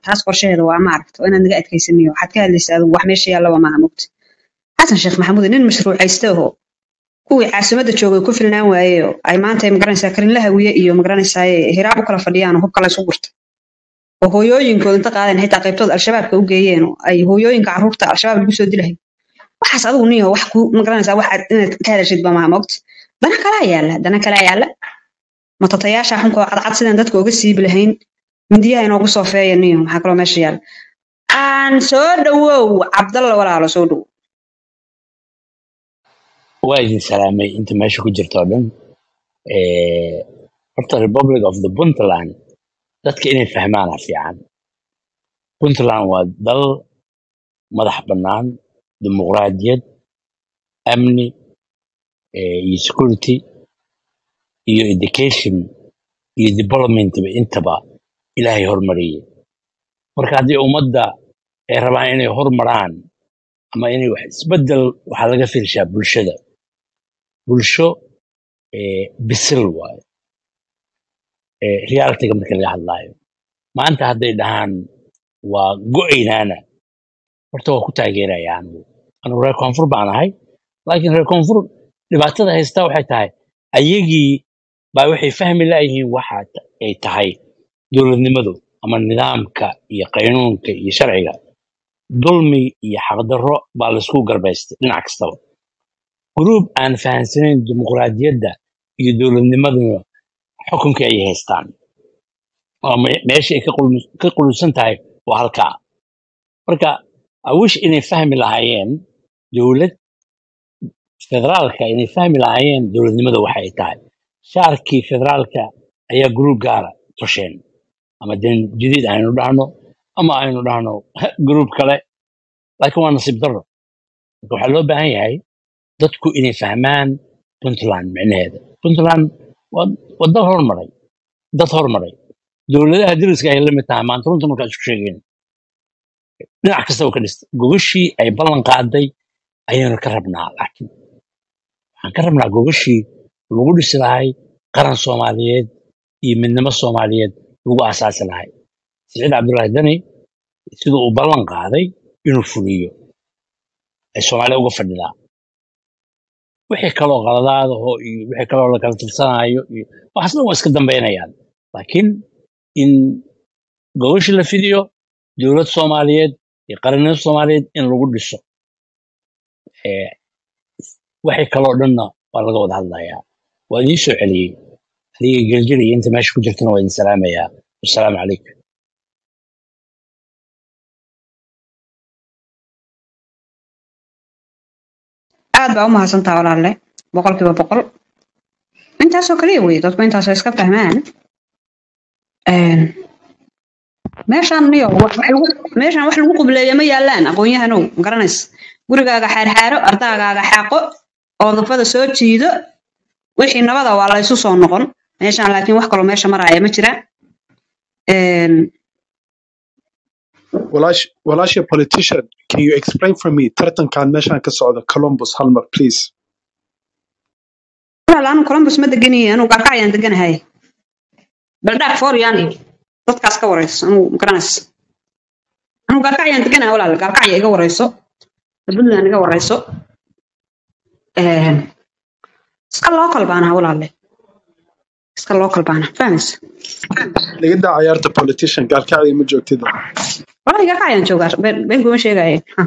taas qorsheheeda waa maaragta waa inaad naga adkaysaniyo waxaad ka hadlaysaa adigu wax meesha yaallaba maaha mogta xasan sheekh maxamuud nin mashruucayste aho kuwii caasimadda joogay ku filnaan waaye oo ay maanta magaranaysaa karinla hawiye iyo magaranaysaa hiraab u kala fadhiyaan oo hubka la isu gurta oo hooyooyinkooda inta qaadeen xitaa qaybtooda al-shabaabka u geeyeen oo ay hooyooyinka carruurta al-shabaab lagu soo dilahay waxaas adigu niyo wax ku magaranaysaa wax aad inaad ka hadashid ba maaha mogta dana kalaa yaalla dana kalaa yaalla matatayaasha xunkoo cadcad sidaan dadka uga siibi lahayn mindiyaha inoogu soo feeya niyo maxaa kaloo meesha yaalla aan soo dhawow cabdalla walaalo soo dhowow waa idin salaamay inta meesha ku jirta oo dhan Eh, horta republic of the puntland dadka inay fahmaana fiican puntland waa dal madax bannaan dimuqraadiyad amni eh, iyo security iyo education iyo developmentba intaba ilaahay hormariyey marka haddii ummadda ay rabaan inay hormaraan ama inay wax isbedel waxaa laga fiirshaa bulshada bulsho eh, bisil waayo eh, realitiga marka laga hadlaayo maanta hadday dhahaan waa go'aynaana horta waa ku taageeraya anigu anigu reer koonfur baan ahay laakiin reer koonfur dhibaatada haystaa waxay tahay ayagii baa waxay fahmi laayihiin waxa ta- ay tahay dowladnimadu ama nidaamka iyo qaynuunka iyo sharciga dulmi iyo xaqdarro baa laisku garbaystay dhinac kastaba gruub aan fahansanayn dimuqraadiyadda iyo dowladnimaduna xukunkii ayay haystaan oo me- meesha ay ka qul- ka qulusan tahay waa halkaa marka awish inay fahmi lahaayeen dowlad federaalka inay fahmi lahaayeen dowladnimada waxa ay tahay shaarkii federaalka ayaa gruub gaara tosheen ama den jadiid aynu dhahno ama aynu dhahno gruub kale laakiin waa nasiib darro marka waxaa loo baahan yahay dadku inay fahmaan puntland micnaheeda puntland waa waa dal hormaray dad hormaray dowladaha deriska ay la mid tahay maanta runta markaa isku sheegeen dhinac kastaba ka dhistay gogashii ay ballan qaaday ayaynu ka rabnaa laakiin waxaan ka rabnaa gogashii lagu dhisi lahay qaran soomaaliyeed iyo midnimo soomaaliyeed lagu asaasi lahay siciid cabdullaahi dani siduu uu ballan qaaday inuu fuliyo ay soomaaliya uga fadhidaa wixii kaloo qaladaadaho iyo wixii kaloo la kala tirsanaayo iyo waxaasna waa iska dambaynayaan laakiin in gogashi la fidiyo dowlad soomaaliyeed iyo qarannimo soomaaliyeed in lagu dhiso Eh, wixii kaloo dhanna waa laga wada hadlayaa waa idiin soo celiyey adiga geljir iyo inta meesha ku jirtana waa idin salaamayaa wasalaamu calaykum aad baa u mahadsantaa walaalle boqolkiiba boqol intaasoo kaliya wey dadku intaasoo iska fahmaan Een, meeshaan niyo wax wax lagu meeshaan wax lagu qubleeya ma yaallaan aqoon-yahanow ma garanaysa gurigaaga xaarxaaro ardaagaaga xaaqo oodafada soo jiido wixii nabada waa la isu soo noqon meeshaan laakiin wax kaloo meesha maraaya ma jira Een, Walash, Walash, a politician, can you explain for me tartankan meeshan ka socda Columbus Halmer, please? walaal anu columbus ma deganayo anuu gaarka ayaan deganahay baldhaaf foryaan iyo dadkaas ka warayso anuu ma garanaysa anuu gaarka ayaan deganahay walaal gaarka aya iga warayso puntland iga warayso Een, iska local baan ahaa walaalle iska local baan ahaa fahmaysa Laga daa ciyaarta politician gaalkacdi ma joogtida. walahi gaarka ayaan joogaa been been kuma sheegaaye Ha.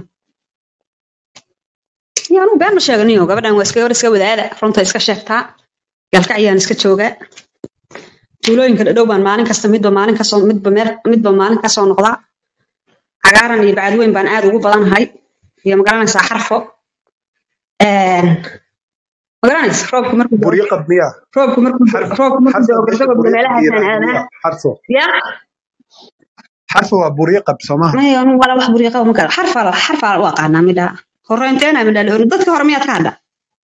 iyo anuu been ma sheeganiyo gabadhan waa iska gabar iska wadaada runta iska sheegtaa gaalka ayaan iska joogaa tuulooyinka dhadhow baan maalin kasta midba maalin kasoo midba meel midba maalin kasoo noqdaa cagaaran iyo bacadweyn baan aad ugu badanahay iyo magaranaysaa xarfo Een, magaranaysa roobku markuu da'o Buryo qad miya? roobku markuu Xarf roobku markuu xarfa da'o meesha gabagabda buryo qad meelahaasaan yiraahdo aadaa miya? Xarfo. ya Xarfo waa buryo qad Soomaha. maya anu wala wax buriiqa ma kala xarfa xarfa u aqaanaa midha horeynteena midha la oran dadka hore miyaad ka hadha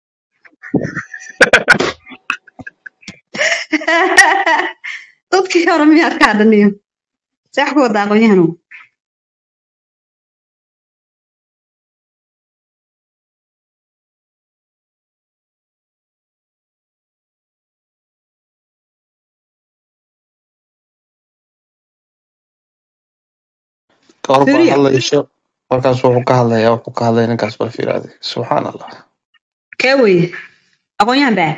dadkii hore miyaad ka hadhaniyo seex ku wada aqoon-yahanu kahor baa fiiriya hadlayso markaas wuxuu ka hadlayaa wuxuu ka hadlaya ninkaas bal fiiraade subxaan allah kee weye aqoon-yahan baa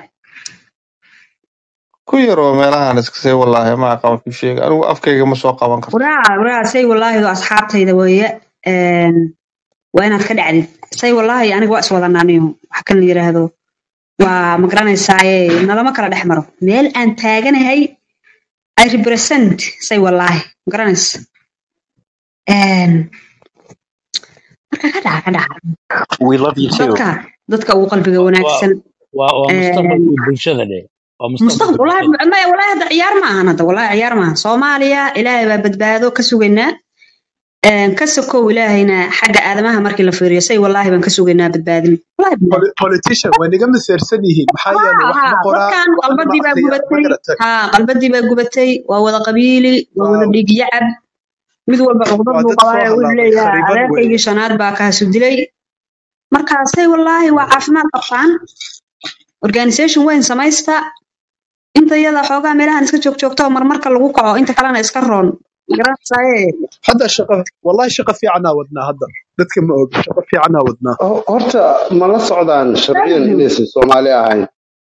ku yaroo meelahan iskasay wallaahi ma aqaan ku sheega anigu afkayga ma soo qaban karto waraa waraa say wallaahi oo asxaabtayda weeye een, waa inaad ka dhacdid say wallaahi aniga waa iswadanaaniyo wax kan la yiraahdo waa ma garanaysaaye nalama kala dhex maro meel aan taaganahay i represent say wallaahi ma garanaysa Een, marka ka dhaca ka dhaca we love you too dadka dadka ugu qalbiga waa wanaagsan waa waa een, mustaqbalkii bulshada dhe waa mustaqbal mustaqbalka wallaahi bulshada maya wallaahi hadda ciyaar ma ahan hadda wallaahi ciyaar ma ahan soomaaliya ilaahay baa badbaado ka sugaynaa Een, ka sokow ilaahayna xagga aadamaha markii la fiiriyo say wallaahi baan ka sugaynaa badbaadin wallaahi bilaahi Poli- politician way naga maseersan yihiin maxaa yeelay wax ها ma qoraa dadkan waxna ma qalbadii baa akhriyaan ma gubatay garatay ها qalbadii baa gubatay waa wada qabiili waa wada waaw dhiig yacab mid walba cuqdad waa buu dad soo qabaa wuxuu halaabay leeyahay khariban weeye adeerkaygii shanaad baa kaasu dilay markaasay wallaahi waa caafimaad qabtaan organisation weyn samaysta inta iyada xoogaa meelahan iska joogjoogta oo marmarka lagu kaco inta kalena iska roon magaranaysaye hadda shaqa wallahi shaqa fiicanaa wadnaa hadda dadka ma og shaqa fiicanaa wadnaa Ho- horta ma la socdaan sharciyan inaysan soomaali ahayn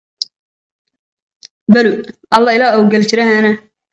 belu alla ilaa oo geljirahana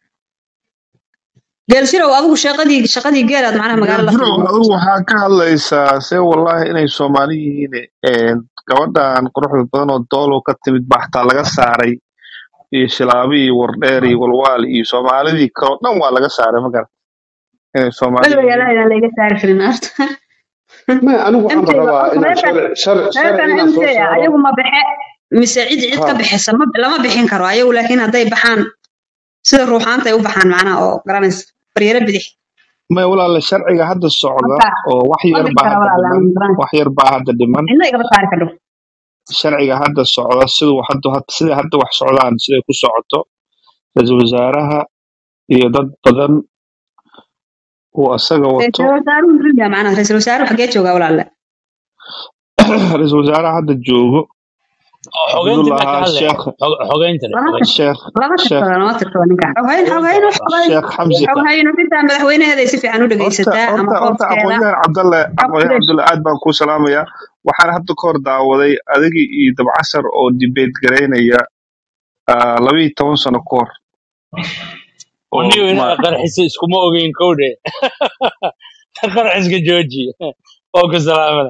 geeljirow adigu shaqadii shaqadii geelaad macnaha magaalo la jirow tagtay adigu waxaa ka hadlaysaa see wallaahi inay soomaali yihiin een, gabadhan quruxda badan oo doolow ka timid baa xataa laga saaray iyo shilaabi iyo wardheer iyo walwaal iyo soomaalidii kaloo dhan waa laga saaray ma garan inay soomaali weliba yihiin yaalaha inaan layga saari karin horta ma anigu waxaan mtga rabaa horta inaan reerkan shar- shar- sharci reerkan inaan mt soo saaro ayagu ma baxe mise cid cid ka ha bixisa ma lama bixin karo ayagu laakiin hadday baxaan sida ruuxaanta ay u baxaan macnaha oo garanaysa baryaro bidix may walaala sharciga hadda socda marka oo wax ma yar bixi baa kara hadda walaala dhiman ama garanaysa wax yar baa hadda dhiman cidna igama saari kardho sharciga hadda socda siduu hadda sida hadda wax socdaan siday ku socoto ra-iisul wasaaraha iyo dad badan uu asaga wato ra-iisul wasaaruhu muxuu yahay macnaha ra-iisul wasaaruhu xaggee joogaa walaala ra-iisul wasaaraha hadda joogo oo xogeyntii baa ka cabdullaha hadlaya sheekh Xog- xogeynta dhe lama xogeynta tir sheekh lama sheekh tirtada lama tirtada ninka xoghayn xoghayn xogeynta wax xoghayn sheekh xamsi xoghayn xitaa madaxweynaheeday si fiican u horta dhegaysataa ama horta horta qoofkeeda aqoonyahan cabdalle xog aqoonyahan fresh cabdalle aad baan kuu salaamayaa waxaan hadda ka hor daawaday adigii iyo dabcasar oo debate garaynaya ah, laba iyo toban sano ka hor oo waniyo ma inaad qarxisa iskuma ogeyn kowdhe qarxiska jooji oo ku salaamada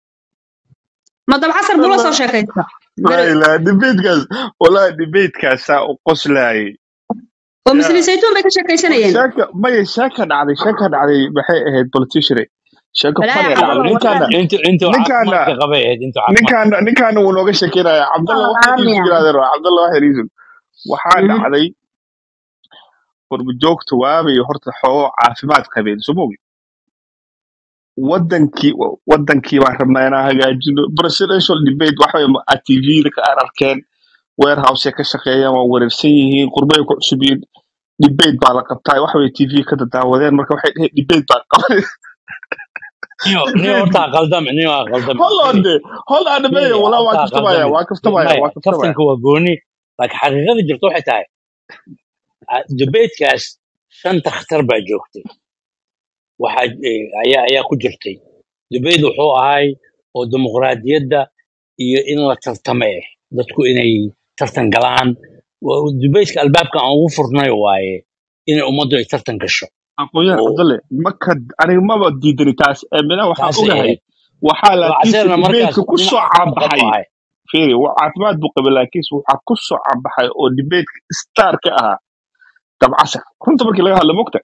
ma dabcasar buu la soo sheekaysta laa beri ilaaha debatekaas wallahi debatekaasaa u qoslaayay oo ya misli saytuun bay ka war sheekaysanayeen sheeka maya sheeka dhacday sheeka dhacday maxay ahayd politician sheeko balaa funny cabdalla dhacday ninkaana wallahi intu intuu ninkaana caafimaadka qabay ahayd intuu caafimaadka ninkaana ninkaana wuu nooga shekeynaya cabdalla waa wax yariisu laalamiya yirahdeen waa cabdalla wax yariisu waxaa dhacday qurbojoogta waabay horta xoogo caafimaad qabeen soo mogi wadankii wadankii baan rabnaa inaan hagaajino presidential debate waxa tvda ka ar arkeen warehouse ka shaqeeyaan waa wareersan yihiin qurbay ku cusub yihiin debate baa la qabtaa waxa way tv ka dadaawadeen marka waxay dheheen debate baa qaban niyo niyo debate horta qaldam niyo qaldam hold on de hold on fiiri maya walaa waa horta kaftamaya qaldam waa kaftamaya maya waa kaftamaya kaftanka waa gooni laakiin xaqiiqada jirta waxay tahay debatekaas shan takhtar baa joogtay waxaa eh, ayaa ayaa ku jirtay debate wuxuu ahay oo dimuqraadiyadda iyo in la tartame eh dadku inay tartan galaan Waa- debateka albaabka aan ugu furnay waaye inay ummaddu ay tartan gasho aqoonyahan oo cabdalle maka aniga maba diidani taas eemina waxaan taasay ogahay ahayd waxaa laakiinse caseerna markaas debateka ku nin soo caafimaad qabo caabaxay ahay fiiri waa caafimaad buu qabay laakiinse waxaa ku soo caabaxay oo debateka star ka ahaa dabcasar runta markii laga hadlo mogta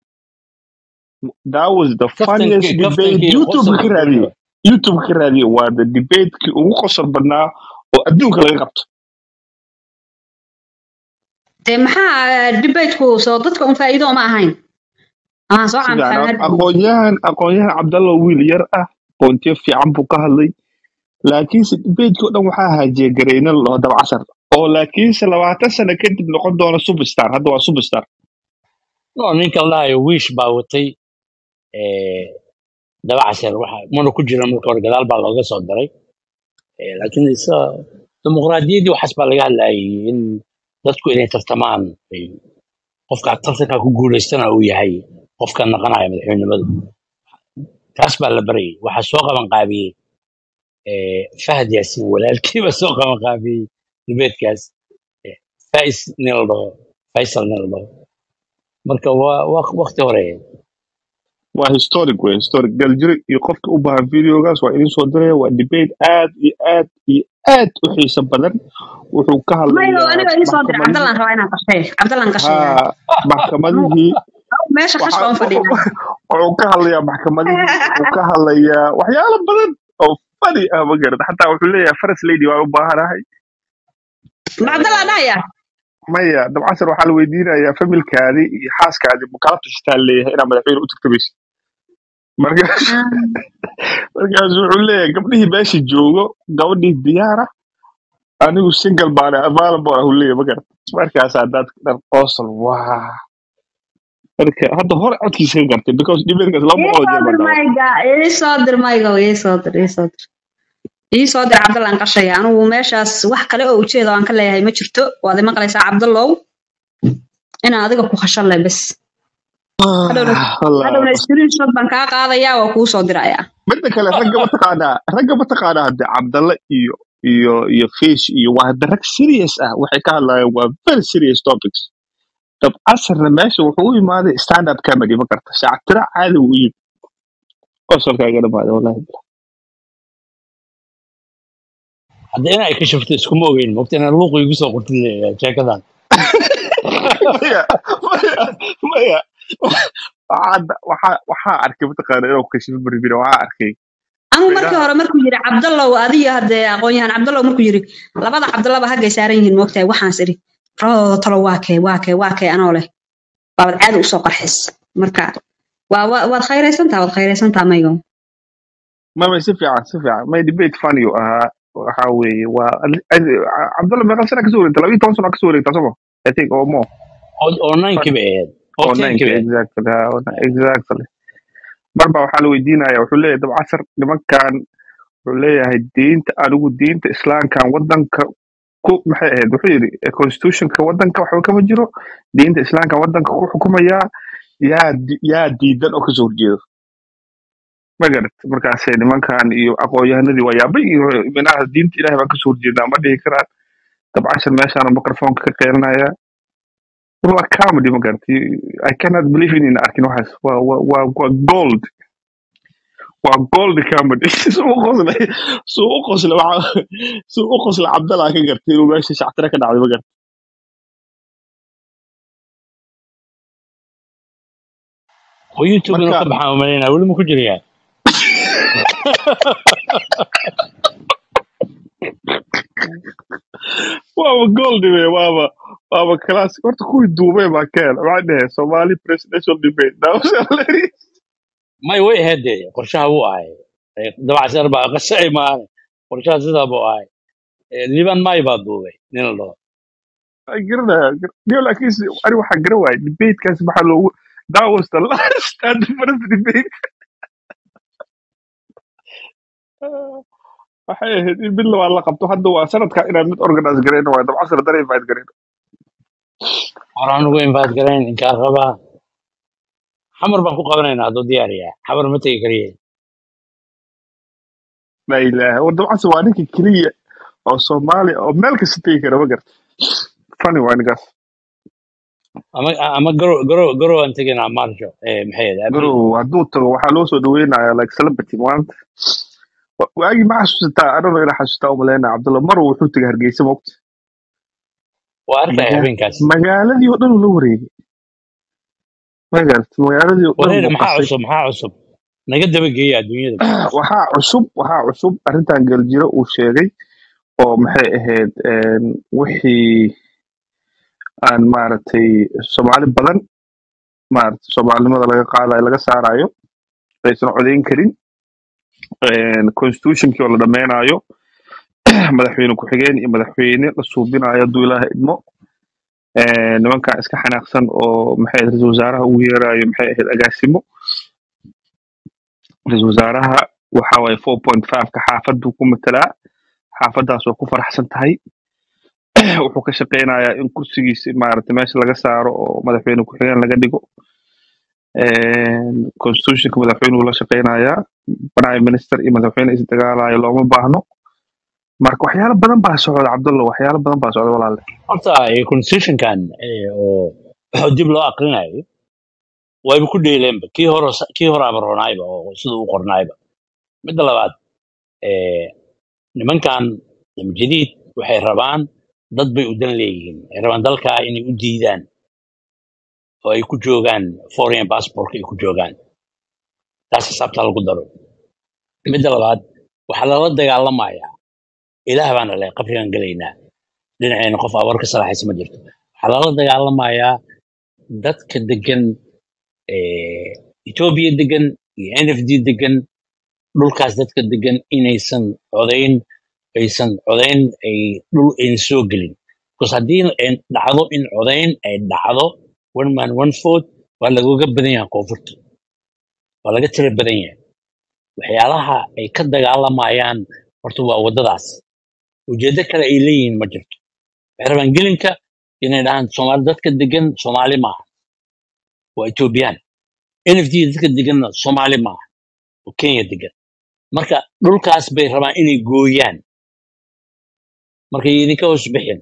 that was the funniest kaftankii debate kaftankii youtube ka qosolka raadiyey gooniba youtube ka raadiyey waa the debatekii ugu qosol badnaa oo adduunka laga qabto dee maxaa debateku soo dadka un faa'iido uma ahayn amaan soo si fiican caanfahmad aqoonyahan aqoonyahan cabdalla wiil yar ah qoontiyo fiican buu ka hadlay laakiinse debatekii o dhan waxaa haajiyay gareyne loo dabcasar oo laakiinse labaatan sano kadib noqon doona superstar hadda waa superstar no ninka la dhahayo wiish baa watay eh, dabacasar waxa mana ku jira marka hore gadaal baa looga soo daray Eh, laakiin isa dimuqraadiyaddii waxaas baa laga hadlayay in dadku inay tartamaan ay qofka tartanka ku guulaystana uu yahay qofka naqanaya madaxweynimada taas baa la barayay waxaa soo qaban qaabiyey eh, fahad yaasin walaalkiiba soo qaban qaabiyey dibeedkaas eh, fais nin la dhaho faisal nin la dhaho marka waa waa waqti hore waa historic wey historic galjiri iyo qofka u baahan videogaas waa idin soo diraya waa debate aad iyo aad iyo aad u xiiso badan wuxuu ka mayo hadlayaa aniga ii soo dir maxkamadihii cabdallaan rabaa inaan qashay cabdallaan qashaya ha maxkamadihii meesha waxa qashka on fadhiya wuxuu ka hadlayaa maxkamadihii wuxuu ka hadlayaa waxyaalo badan oo fani ah ma garata xataa wuxuu leeyahay faras lady waan u baahanahay ma cabdallaan dhahaya maya dabcasar waxaa la weydiinayaa familkaadii iyo xaaskaadii makala tushitaan leeyahay inaa madaxweyne u tartamaysa markaas markaas wuxuu leeyahay gabdhihii meesha joogo gabadhii diyaara anigu single baan available ah uu leeyahay ma garata markaasaa dad dhan qoosol waa marka hadda hore codkiisa ka gartay because dhibeedkaas laba ii boqol oo soo jeer baan dir daawaday mayga ii soo dir mayga ii soo dir ii soo dir ii soo dir cabdallaan qashaya anigu meeshaas wax kale oo ujeeda aan ka leeyahay ma jirto waad i maqlaysaa cabdallow inaan adiga ku khashan leh bes hadhowna Wallah. hadhowna screenshot baan kaa qaadayaa waa kuu soo dirayaa midda kale ragga mataqaanaa ragga mataqaanaa hadde cabdalle iyo iyo iyo fish iyo waa hadda rag serious ah waxay ka hadlayaan waa very serious topics dab casarna meesha wuxuu u imaaday stand up comedy ma garta saactira caadi uu yimid qosolkaaga dhamaaday wallahi hadda in ay ka shafto iskuma ogeyn mogta inaan luuqu igu soo qortin leeyahay sheekadan maya maya maya waxaa waxaa waxaa arkay mataqaana inuu kashif barbira waxaa arkay anuu markii meelaha hore markuu yiri cabdallow adiyo haddee aqoon-yahan cabdallow markuu yiri labada cabdallaba haggay saaran yihiin moogtahay waxaans idhi labadooda talo waa kee waa kee waa kee anoo leh baabad caadi usoo qarxis marka waa waa- waad khayraysantaa waad khayraysantaa maygo mama si fiican si fiican may debate funny uu ahaa waxaa weeye waa cabdalla meeqa sana kasoo wareegta labiyo toban sano kasoo wareegta somo i think or more oo oo ninkiiba ahayd oo oo tenkiba ninka ahayd exactly ha, oo nine- exactly marba waxaa la weydiinaya wuxuu leeyahay dabcasar nimankan wuxuu leeyahay diinta anigu diinta islaamkan wadanka ku maxay ahayd wuxuu yidhi eh, constitutionka wadanka waxba kama jiro diinta islaamka wadanka ku xukumaya yaa di- yaa diidan oo kasoo horjeedo ma garat markaasay nimankan iyo aqoon-yahanadii waa yaabay iyo minaha diinta ilahay baan kasoo horjeedaa ma dhihi karaan dabcasar meeshaan microfonka ka qeelanaya waa comedy ma garat i cannot believe in arkin waxaas waa waa waa waa gold waa gold comedy suu u qoslay suu u qoslay waxa suu u qoslay cabdallah ka gartay inuu meesha shactira ka dhacday ma garat oo youtube inuu marka ka baxaan umalaynaa weli ma ku jirayaa waaba gold wey waaba waaba classic horta kuwii duubay baa keen waxaa dhehe somali presidential debate that was hilarious may way ahayd dee qorshaha wuu ahay Eh, dabacsan baa qashay maane qorshaha sidaa buu ahay Eh, liban may baa duubay nin la dhaho I garanaya dio laakiin si- ani waxaa garan waayay debatekaas maxaa loogu that was the last and the first debate waxay ahayd in mid labaad la qabto hadda waa sanadka inaan mid organize garayno waayo dabcasar haddana invite garayno horaan ugu invite garayn inkaa rabaa xamar baan ku qabanaynaa hadduu diyaariyaa xamar ma tegi kariye la ilaaha war dabcasar waa ninka keliya oo soomaali oo meel kasta tegi kara ma garta funny waa ninkaas ama ama garo garo garo aan tegaynaa marjo eh, maxay ahayd abril garow hadduu tago waxaa loo soo dhaweynaya like celebrity maanta Wa- waagii ma xasuusataa anadoo ina xasuustaa umaleyna cabdulla mar wuxuu tegay hargeysa moogta waa arkaya Maga- habeenkaas magaaladii oo dhan uu la wareegay ma garata magaaladii oo dhan wareer buu maxaa qasay cusub maxaa cusub naga dabageeya adduunyada waxaa cusub waxaa cusub arrintan galjiro uu sheegay oo maxay ahayd een, wixii aan maaragtay soomaali badan maaragtay soomaalinimada laga qaadayo laga saarayo aysan codeyn karin een, constitutionkii oo la dhameynayo madaxweyne ku-xigeen iyo madaxweyne la suubinayo hadduu ilaaha idmo een, nimankan iska xanaaqsan oo maxay ahayd ra-iisul wasaaraha ugu yeerayo maxay ahayd agaasimo ra-iisul wasaaraha waxa waaye four point five-ka xaafaduu ku matelaa xaafadaas waa ku faraxsan tahay wuxuu ka shaqeynayaa in kursigiisi maaragtay meesha laga saaro oo madaxweyne ku-xigeen laga dhigo constitutionka madaxweynuhu la shaqeynayaa prime minister iyo madaxweyne isdagaalayo looma baahno marka waxyaalo badan baa socda cabdulla waxyaalo badan baa socda walaale horta eh, constitutionkan eh, oo oo dib loo aqrinayo wayba ku dheeleenba kii hore kii hore abaronaayba oo sida u qornaayba midda labaad eh, nimankan jadiid waxay rabaan dad bay u dan leeyihiin ay rabaan dalkaa inay u diidaan oo ay ku joogaan foreign passportka ay ku joogaan taas xisaabta lagu daro midda labaad waxaa lala dagaalamayaa ilaah baana leh qabrigan gelaynaa dhinaceena qof abar ka salaxaysa ma jirto waxaa lala dagaalamayaa dadka degan eh, etoobiya degan iyo n f d degan dhulkaas dadka degan inaysan codayn aysan codayn ay dhul ayna soo gelin bcause haddii ay dhacdo in codayn ay dhacdo one man one vote waa lagooga badan yahay koonfurta waa laga tira badan yahay waxyaalaha ay ka dagaalamayaan horta waa waddadaas ujeeddo kale ay leeyihiin ma jirto waxay rabaan gelinka inay dhahaan soomaali dadka degan soomaali maaha waa etoobiyaan n f d dadka deganna soomaali maaha oo kenya degan marka dhulkaas bay rabaan inay gooyaan marka idinka hoos bixin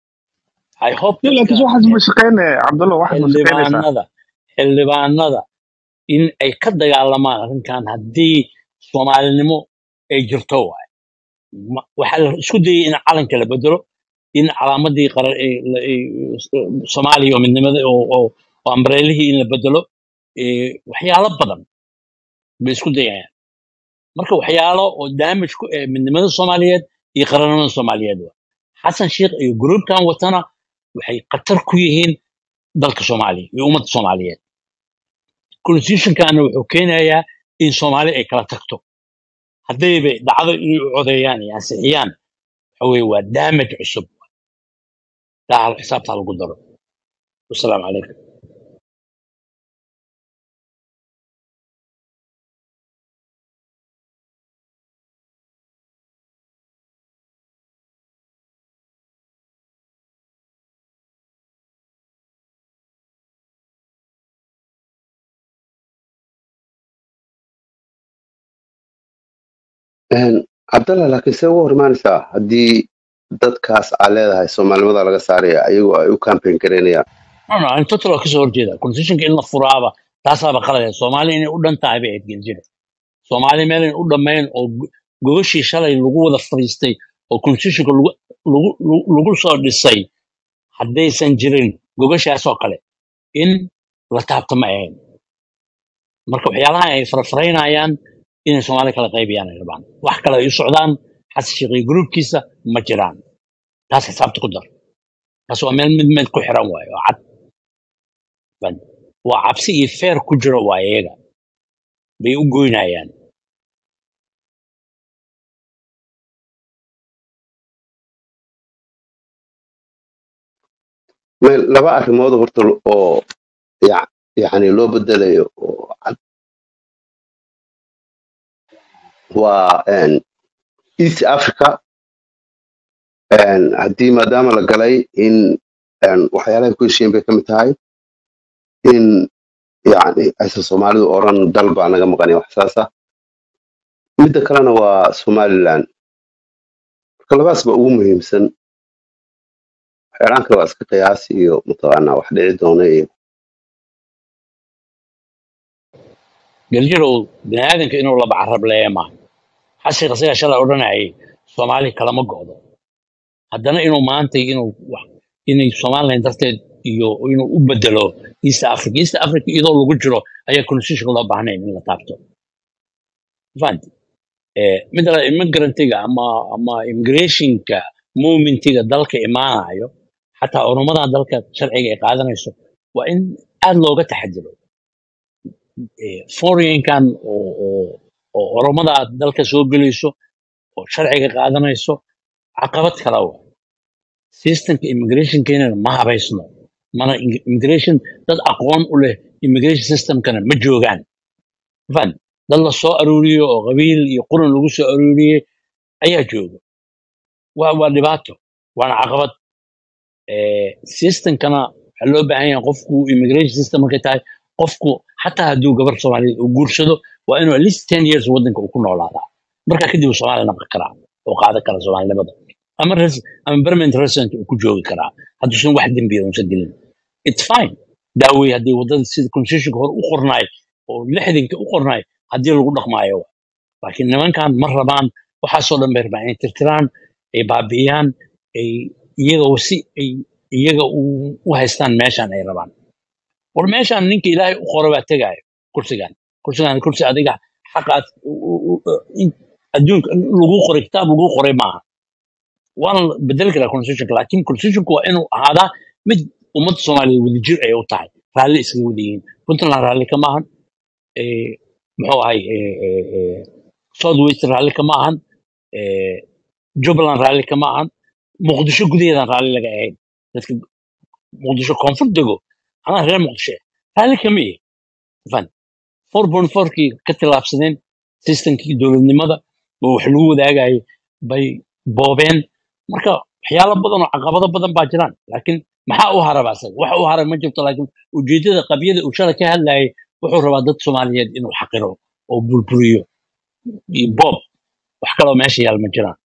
i hope laakiin dadka waxaas ma shaqeynaya cabdulla waxaas ma shaqeynaysaa xildhibaanada xildhibaanada in ay ka dagaalamaan arrinkan haddii soomaalinimo ay jirto waay Ma- waxaa la isku dayay in calanka la bedelo in calaamadii qaran ay- la- ay- soomaaliya oo midnimada oo oo- oo ambareelihii in la bedelo eh, waxyaalo badan bay isku dayayaan marka waxyaalo oo damage ku eh midnimada soomaaliyeed iyo qarannimada soomaaliyeed waa xasan sheikh iyo gruubkan watana waxay khatar ku yihiin dalka soomaaliya iyo ummadda soomaaliyeed constitutionkana wuxuu keenayaa in soomaali ay kala tagto haddayba dhacdo inay u codeeyaan iyo ansixiyaan waxa weye waa damage cusub taa hal xisaabta lagu daro wasalaamu calaykum cabdalla laakiin see uga hormaanaysaa haddii dadkaas aa leedahay soomaalinimada laga saaraya ayagoo ay u campaign garaynayaan no no ani total waa kasoo horjeeda constitutionka in la furaaba taasaaba qalade soomaali inay u dhan tahay bay ahayd geljira soomaali meel in u dhammayn oo go- gogashii shalay lagu wada fadhiistay oo constitutionka lagu lagu lagu lagu soo dhisay haddaysan jirin gogashaasoo kale in la taabto ma ahayn marka waxyaalaha ay farafaraynayaan inay soomaali kala qaybiyaan ay rabaan wax kale ay u socdaan xasan sheekh iyo gruubkiisa ma jiraan taas xisaabta ku dar taas waa meel mid meel ku xiran waayo oo cad Fahad? waa cabsi iyo feer ku jiro waa iyaga bay u goynayaan meel laba arrimood horta oo ya- yacni loo bedelayo oo cad waa een, east africa een, haddii maadaama la galay in een, waxyaalaha ku heshiiyeen bay ka mid tahay in yacni aysan soomaalidu oran dal baa naga maqanaya wax saasa midda kalena waa somaliland marka labaas ba ugu muhiimsan waxyaalaan kale waa iska qiyaas iyo mataqaanaa wax dhici doona iyo geljirow bini aadanka inuu laba carab leeya maaha xashiiq isaga shalay odhanayay soomaali kalama go'do haddana inuu maanta inuu wax inay somaliland darteed iyo inuu u bedelo east africa east africa iyadoo lagu jiro ayaa constitution loo baahnayn in la taabto fahanti Eh, midda la immigrantiga ama ama immigrationka movementiga dalka imaanayo xataa oromadan dalka sharciga ay qaadanayso waa in aad looga taxadiro Eh, foreignkan oo oo oo oromada dalka soo gelayso oo sharciga qaadanayso caqabad kala wa systemka immigrationkeena ma habaysno mana ing- immigration dad aqoon u leh immigration systemkana ma joogaan fan dad la soo aruuriyo oo qabiil iyo quran lagu soo aruuriyey ayaa jooga waa waa dhibaato waana caqabad Eh, systemkana waxaa loo baahan yahay qofku immigration system markay tahay qofku xataa hadduu gabar soomaaliyeed uu guursado waa inuu at least ten years waddanka uu ku noolaadaa markaa kadib uu soomaali naqi karaa oo qaadan kara soomaalinimada ama res- ama permanent resident uu ku joogi karaa hadduusan wax dembiya uusan gelin it's fine daawey haddii waddada sida constitutionka hore u qornaay oo lixdanka u qornaay haddii lagu dhaqmaayo laakiin nimankan ma rabaan waxaasoo dhan bay rabaan inay tirtiraan ay baabi'iyaan ay iyaga si ay iyaga u u haystaan meeshan ay rabaan war meeshan ninka ilaahay u qoro baa tegaayo kursigan kursigan kursi adiga xaqaad u- u- u- in- adduunka lagu qoray kitaab lagu qoray maaha waana la bedeli karaa constitutionka laakiin constitutionka waa inuu ahaadaa mid ummadda soomaaliya wadajir ay u tahay raalli iskaga wada yihiin puntland raalli kama ahan eh, muxuu ahay eh, eh, eh, south west raalli kama ahan eh, jubbaland raalli kama ahan muqdisho gudaheedan raalli laga ahayn dadka muqdisho koonfur dego anaa reer muqdisho ah, raalli kama ihi fan four point fourkii ka tillaabsadeen systemkii dowladnimada oo wax lagu wadaagayay bay boobeen marka waxyaalo badan oo caqabado badan baa jiraan laakiin maxaa u haraba asaga wax u haray ma jirto laakiin ujeedada qabyada uu shala ka hadlayay wuxuu rabaa dad soomaaliyeed inuu xaqiro oo bulbuliyo iyo boob wax kaloo meesha yaal ma jiraan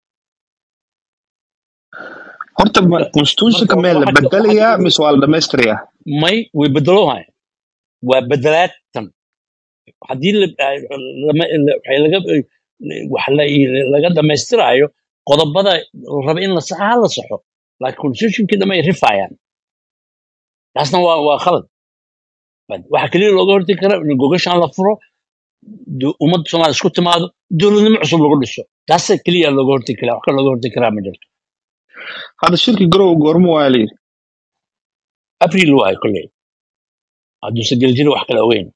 horta ma- marka constitutionka marka meel la waxa waxa bedelayaa mise waa la dhamaystirayaa may way bedeloohaya waa bedelaad tan haddii la- lama- la- waxay laga wax la- laga dhamaystiraayo qodobada la raba in la saxa ha la saxo laakiin constitutionkii dhamay rifayaan taasna waa waa khalad waxa keliya looga hortagi kara in gogashaan la furo du- ummadda soomaaliya isku timaado dowladnimo cusub lagu dhiso taasa keliya looga hortagi karaa wax kale looga hortagi karaa ma jirto hadda shirki garow goormo waa layidhi abriil waayo kolley hadduuse geljiri wax kale ogeyn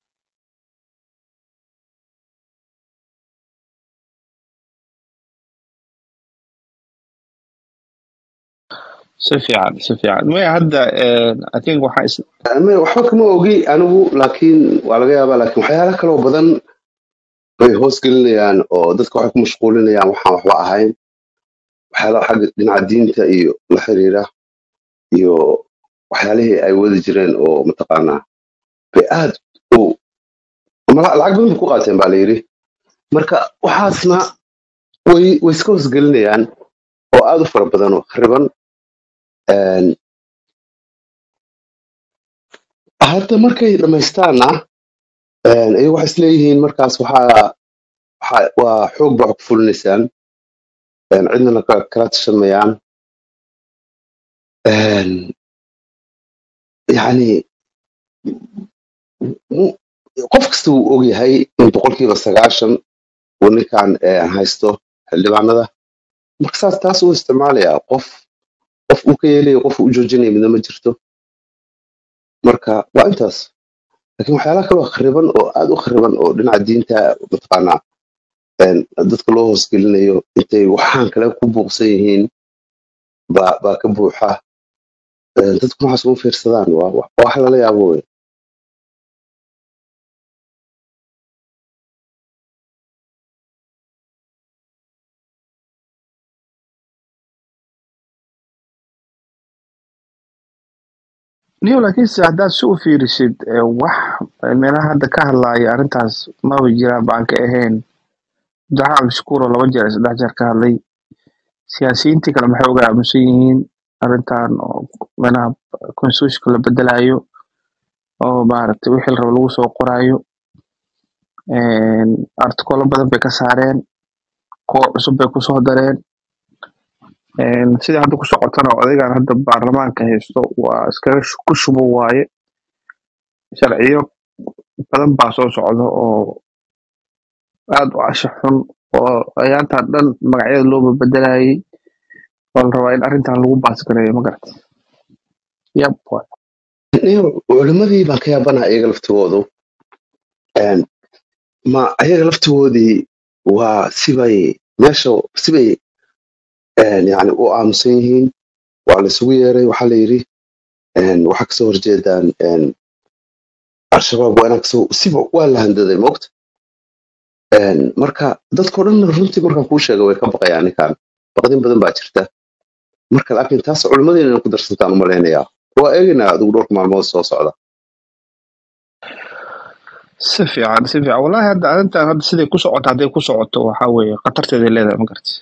si fiican si fiican maya hadda eh, i think waxaa is Ama waxba kama ogi anigu laakiin waa laga yaabaa laakiin waxyaala kaloo badan bay hoos gelinayaan oo dadka waxay ku mashquulinayaan waxaan waxba ahayn waxyaalaha xagga dhinaca diinta iyo la xiriira iyo waxyaalihii ay wadi jireen oo mataqaanaa bay aad u ama la- lacag badan bay ku qaateen baa la yidhi marka waxaasna way way iska hoosgelinayaan oo aad u fara badan oo khariban Een, hadda markay dhamaystaanna een, iyagu waxay isleeyihiin markaas waxaa waxaa- waa xoog baa wax ku fulinaysaan een, cidnana ka- kala tashamayaan Een, yacni mu- qof kasta wuu ogyahay in boqolkiiba sagaashan uu ninkan een, haysto xildhibaanada marka saas taas uu isticmaalayaa qof qof uu ka yeelayo qof uu u joojinaya midna ma jirto marka waa intaas laakiin waxyaalaha kaloo khariban oo aad u khariban oo dhinaca diinta mataqaanaa een, dadka loo hoosgelinayo intay waxaan kale ku buuqsan yihiin baa baa ka buuxa Een, dadku waxaas uma fiirsadaan waa wax waa wax lala yaabo wey niyo laakiinse haddaad si u fiirisid eh, wax meelaha hadda ka hadlaaya arrintaas maba jiraan baan ka ahayn abdiraxmaan cabdishakuur oo laba jeer saddex jeer ka hadlay siyaasiyiintii kale maxay uga aamusan yihiin arrintan oo meelaha constitutionka la bedelayo oo maaragtay wixii la rabo lagu soo qoraayo artikolo badan bay ka saareen kuwo cusub bay kusoo dareen Een, sida hadda ku socotana odaygan hadda baarlamaanka haysto waa iskaga shu- ku shubo waaye sharciyo badan baa soo socda oo aad u casha xun oo ayaantan dhan magacyada looba bedelayay oo la rabaa in arrintan lagu baasgareeyo magarata yab waay. Niyo, culimadii baan ka yaabanaha iyaga laftigoodu Een, ma ayaga laftigoodii waa sibay meesha sibay een, yani u aamusan yihiin waa la isugu yeeray waxaa la yidhi een, waxaa kasoo horjeedaan een, al-shabaab waa inaa kasoo siba waa la handaday moogta Een, marka dadkoo dhan runtii markaan kuu sheega way ka baqayaan ninkan baqdin badan baa jirta marka laakiin taas culimadii inay ku darsantaan umalaynayaa waa eegaynaa adigu dhowrka maalmood soo socda si fiican si fiican wallahi hadda arrintan hadda siday ku socoto hadday ku socoto waxaa weeye khatarteeday leedahay ma garata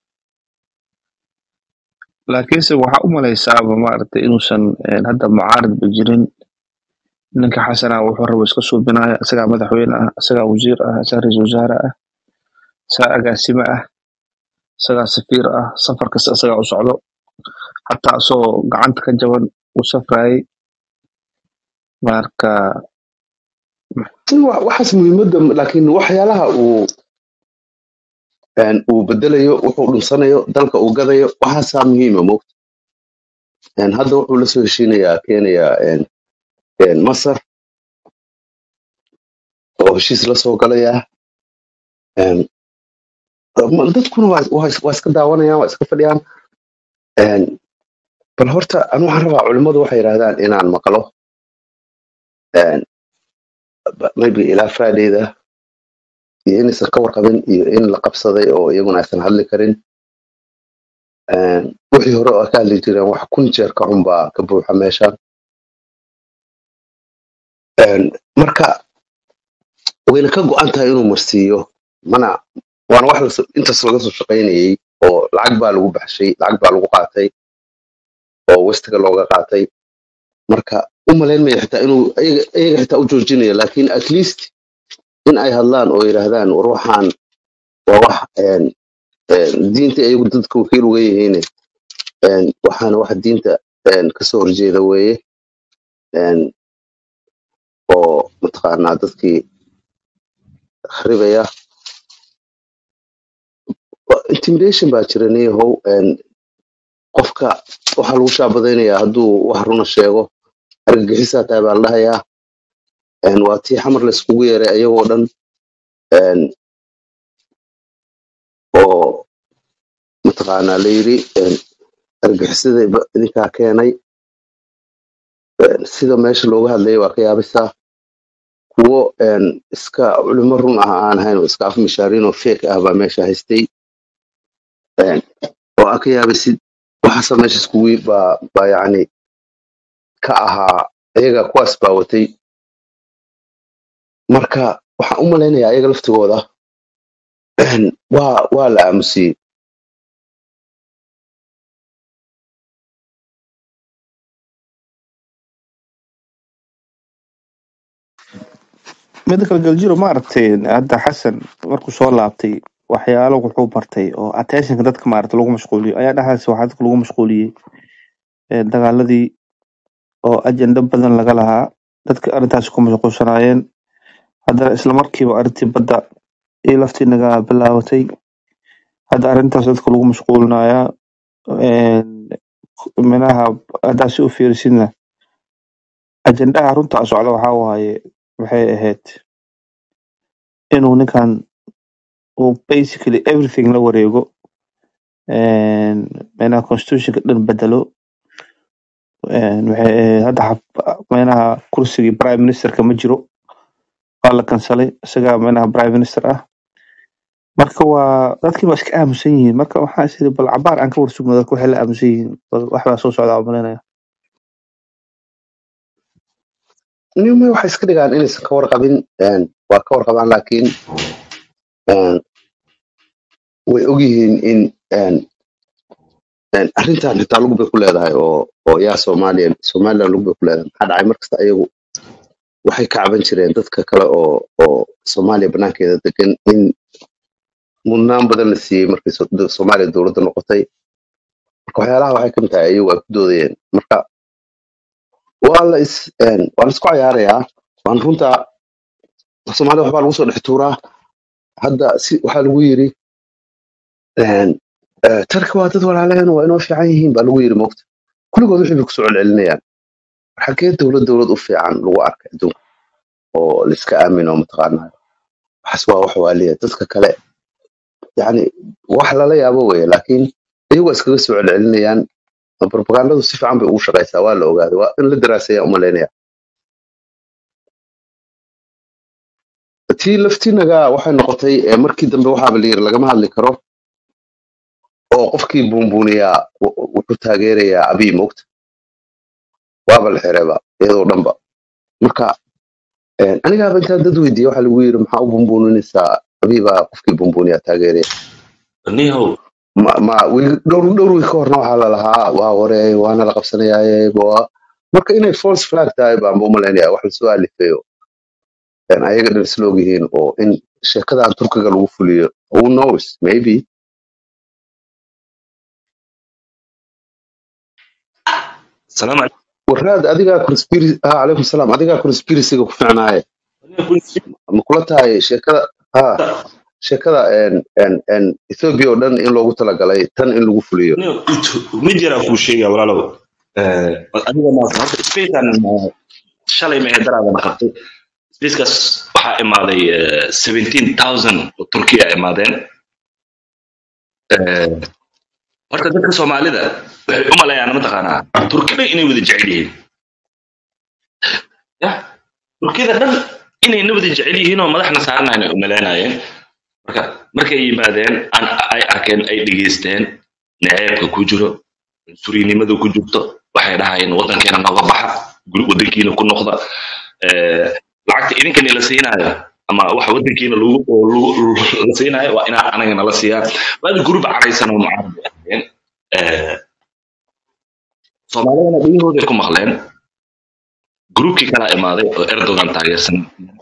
laakiinse waxaa u malaysaaba maaragtay inuusan een, hadda mucaaridba jirin ninka xasana wuxuu rabo iska suubinaya isagaa madaxweyne ah isagaa wasiir ah isagaa ra-iisul wasaare ah isagaa agaasime ah isagaa safiir ah safar kasta isagaa u socdo xataa isagoo gacanta ka jaban uu safrayay marka Wa- waxaas muhiimadda laakiin waxyaalaha uu een, uu bedelayo wuxuu dhunsanayo dalka uu gadayo waxaasaa muhiima moogta Een, hadda wuxuu la soo heshiinayaa kenya een, een, masar oo heshiis la soo galaya Een, ma- dadkuna waa waa is- waa iska daawanayaan waa iska fadhiyaan Een, bal horta anu waxaan rabaa culimmadu waxay yidhahdaan inaan maqlo een, ba- maybe ilaa fridayda iyo inaysan ka warqabin iyo in la qabsaday oo iyaguna aysan hadli karin Een, wixii hore oo ay ka hadli jireen wax kun jeer ka xun baa ka buuxa meeshan Een, marka wayna ka go'an tahay inuu marsiiyo mana waana wax la so- intaas laga soo shaqaynayay oo lacag baa lagu baxshay lacag baa lagu qaatay oo westiga looga qaatay marka u malayn maya xitaa inuu iyaga iyaga xitaa u joojinayo laakiin at least in ay hadlaan oo yidhaahdaan war waxaan waa wax een, een, diinta iyagu dadka wakiil uga yihiin een, waxaana wax diinta een, kasoo horjeeda weeye een, oo mataqaanaa dadkii kharibaya Wa- intimidation baa jira niyahow een, qofka waxaa lagu shaabadaynayaa hadduu wax runa sheego argagixisaa tahay baa la dhahayaa een, waa tii xamar la iskugu yeeray ayagoo dhan een, oo mataqaanaa la yiri een, argagixisada ba- idinkaa keenay een, sida meesha looga hadlayay waa ka yaabisaa kuwo een, iska culimo run ah aan ahayn oo iska afmishaariin oo fake ah baa meesha haystay een, oo aa ka yaabisid waxaasa meesha iskugu baa baa yacni ka ahaa iyaga kuwaas baa watay marka waxaan u malaynayaa iyaga laftigooda een, waa waa la aamusiyey mida kale galjiro maaragtay hadda xasan markuu soo laabtay waxyaalo wuxuu bartay oo attentionka dadka maaragtay lagu mashquuliyo ayaa dhexdaas waxaa dadka lagu mashquuliyey ee, dagaaladii oo ajenda badan laga lahaa dadka arrintaas ku mashquulsanaayeen haddana isla markiiba arrintii badda iyo laftii naga bilaabatay hadda arrintaas dadka lagu mashquulinayaa een, minaha haddaa si u fiirisidna ajendaha runta socda waxaa waaye waxay ahayd inuu ninkan uu basically everything la wareego een, minaha constitutionka dhan bedelo een, waxay ahayd hadda xab- minaha kursigii prime ministerka ma jiro waa la kansalay isagaa minaha prime minister ah marka waa dadkii waa iska aamusan yihiin marka waxaa is iri bal cabaar aan ka warsugno dadka waxay la aamusan yihiin bal wax baa soo socda aan malinaya nima waxay iska dhigaan inaysan ka warqabin een, waa ka warqabaan laakiin een, way ogyihiin in een, een, arrintan xitaa lug bay ku leedahay oo oo yaa soomaaliya somaliland lug bay ku leedahay maxaa dhacay markasta ayagu waxay ka caban jireen dadka kale oo oo soomaaliya banaankeeda degan in mudnaan badan la siiyey markii so- da- soomaaliya dowladda noqotay marka waxyaalaha waxay kamid tahay ayagu ay ku doodayeen marka waa la is een, waa la isku cayaarayaa waan runta soomaalida waxbaa lagu soo dhex tuuraa hadda si waxaa lagu yiri een, eh, tarka waa dad walaaleen waa inoo fiican yihiin baa lagu yiri moogta kulligood wixii bay kusoo celcelinayaan xagee dowlad dowlad u fiican lagu arkay adduunka oo la iska aamino mataqaanaa waxaas waa wax waaliya dadka kale yani wax lala yaabo weye laakiin iyagu iskaga soo celcelinayaan propagandadu si fiican bay ugu shaqaysaa waa la ogaaday waa in la daraaseeya umalaynaya tii laftinaga waxay noqotay eh, markii dambe waxaaba la yiri lagama hadli karo oo qofkii buunbuuniyaa w- wuxuu taageerayaa abiy moogta waaba la xireba iyadoo dhanba marka Een, anigaaba intaan dad weydiiye waxaa lagu yiri maxaa u bumbuuninaysaa abiibaa qofkii bumbuuniyaa taageeraya nihow ma ma wiil- dhowr dhowr wiil ka horna waxaa lalahaa waa hore waana la qabsanayaaye waa marka inay false flag tahay baan u malaynaya wax lasoo alifeeyo een, ayaga dhan isla ogyihiin oo in sheekadan turkiga lagu fuliyo who knows maybe salaam calaykum waraad adigaa conspiracy ah calaykum salaam adigaa conspiracyga ku ficnaaye ma kula tahay sheekada ha sheekada een een een Ethiopia oo dhan in loogu talagalay tan in lagu fuliyo nihow it- mid yaraa kuu sheegaya walaalow Eh, adiga ma horta spacekan eh, shalay ma daraadana qabtay spacekaas waxaa imaaday eh, 17000 oo turkiya imaadeen Eh, horta dadka soomaalida waxay u malayaan mataqaanaa turkida inay wada jecel yihiin ya turkida dhan inayna wada jecel yihiin oo madaxna saaranayn ay u malaynayeen marka markay yimaadeen an- ay arkeen ay dhegeysteen naceebka ku jiro surinimada ku jirto waxay dhahayeen wadankeena nooga baxa guri wadankiina ku noqda Eh, lacagta idinkani la siinaayo ama waxa wadankiina lagu oo lagu- la siinaayo waa inaa anaga nala siiyaa waadi gurub caraysan oo mucaarad bay ahaayeen Eh, soomaalidana dhegahooday ku maqleen gruubkii kalaa imaaday oo erdogan taageersan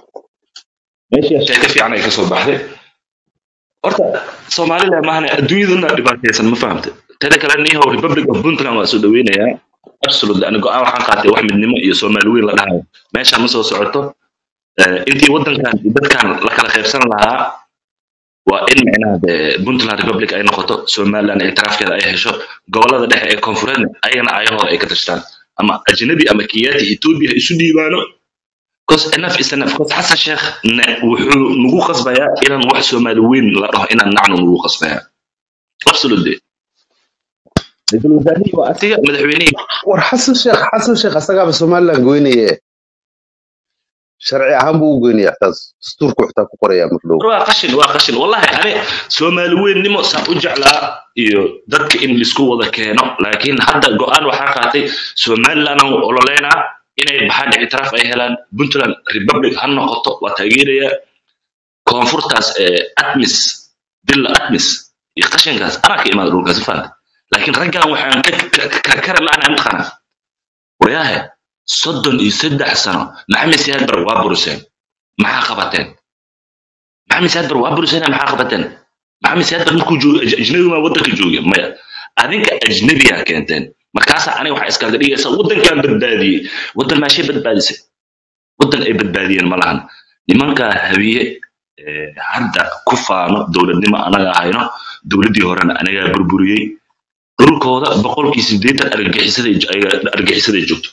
meeshii sheeko fiican ay kasoo baxday horta soomaalida maahane adduunyaduna dhibaataysan ma fahamta teda kale nihow republic of puntland waa soo dhaweynayaa absolutely ani go-aan waxaan qaatay wax midnimo iyo soomaali weyn la dhahayo meeshaan ma soo socoto Eh, intii wadankan iyo dadkan la kala qaybsan lahaa waa in micnaha dee puntland republic ay noqoto somaliland ictiraafkeeda ay hesho gobolada dhexe ee koonfureedna ayagana ayahooda ay ka tashtaan ama ajnabi ama kiyaati ethiopia ha isu dhiibaano cause enough is enough cause xasan sheekh ne- wuxuu nagu qasbayaa inaan wax soomaali weyn la dhaho inaan nacnu nagu qasbayaa absolutely ra-iisul wasaarihii waa asiga madaxweynihii war xasan sheekh xasan sheekh asagaaba somaliland goynaye sharci ahaan buu u goynaya taas dastuurku xitaa ku qoraya mardhow waa qashin waa qashin wallahi ani soomaali weynnimo saan u jeclaa iyo dadka in laisku wada keeno laakiin hadda go-aan waxaa qaatay somaliland aan ololeynaa inay baxaan ictiraaf ay helaan puntland republic ha noqoto waa taageeraya koonfurtaas ee atmis dilla atmis iyo qashinkaas anaa ka imaada dhulkaasi faanta laakiin raggan waxaan ka ka- ka- kara la-aan mataqana waryahe soddon iyo saddex sano maxamed siyaad bar waa buriseen maxaa qabateen maxamed siyaad bar waa buriseen maxaa qabateen maxamed siyaad bar markuu joogo aj- ajnabi maa wadanka jooga maya adinka ajnabiyaa keenteen markaasaa aniga waxaa iskaga dhigaysa wadankaan badbaadiyey wadan maashay badbaadisay wadan ay badbaadiyeen ma lahan nimankaa hawiye eh, hadda ku faano dowladnimo anaga hayno dowladdii horena anagaa burburiyey dhulkooda boqolkii sideetan argagixisaday ayaga- argagixisaday joogto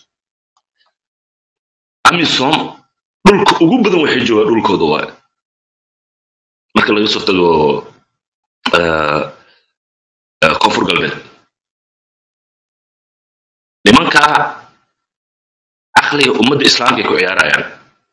amisom dhulka ugu badan waxay joogaan dhulkooda waaye marka laga soo tago eh, eh, koonfur galbeed nimankaa caqliga ummadda islaamka ay ku ciyaarayaan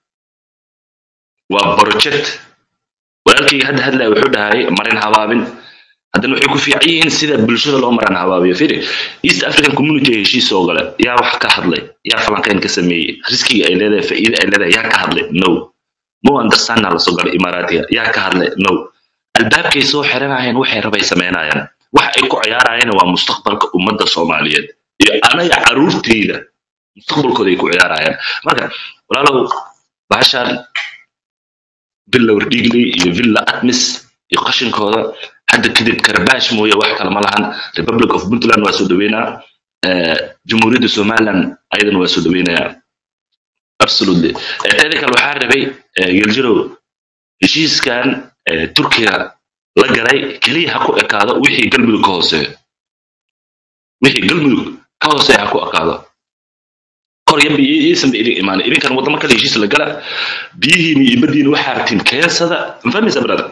waa project walaalkayga hadda hadlaya wuxuu dhahay marin habaabin haddana waxay ku fiican yihiin sida bulshada loo maran habaabiyo firi east african community heshiis oo gale yaa wax ka hadlay yaa falanqeyn ka sameeyey riskiga ay leedahay faa'iida ay leedahay yaa ka hadlay no mo understandna lasoo galay imaaraatiga yaa ka hadlay no albaabkay soo xiranayeen waxay rabay samaynayaan waxa ay ku ciyaarayeen waa mustaqbalka ummadda soomaaliyeed iyo anaga caruurteyda mustaqbalkooda ay ku ciyaarayaan marka walaalow bahashaan villa wardhigley iyo villa atmis iyo qashinkooda hadda kadib karbaash mooye wax kale ma lahan republic of puntland waa soo dhaweynaa eh, jamhuuriyadda somaliland ayadana waa soo dhaweynayaa absolutely Eh, teeda kale waxaa rabay eh, geljirow heshiiskan eh, turkiga la galay keliya ha ku ekaado wixii galmudug ka hooseeyo wixii galmudug ka hooseeya ha ku ekaado kor yanba iisanba idin imaanay idinkan wadamo kale heshiis la gala biyihiina iyo badiina waxaa rabtiin keensada mafahmaysa brother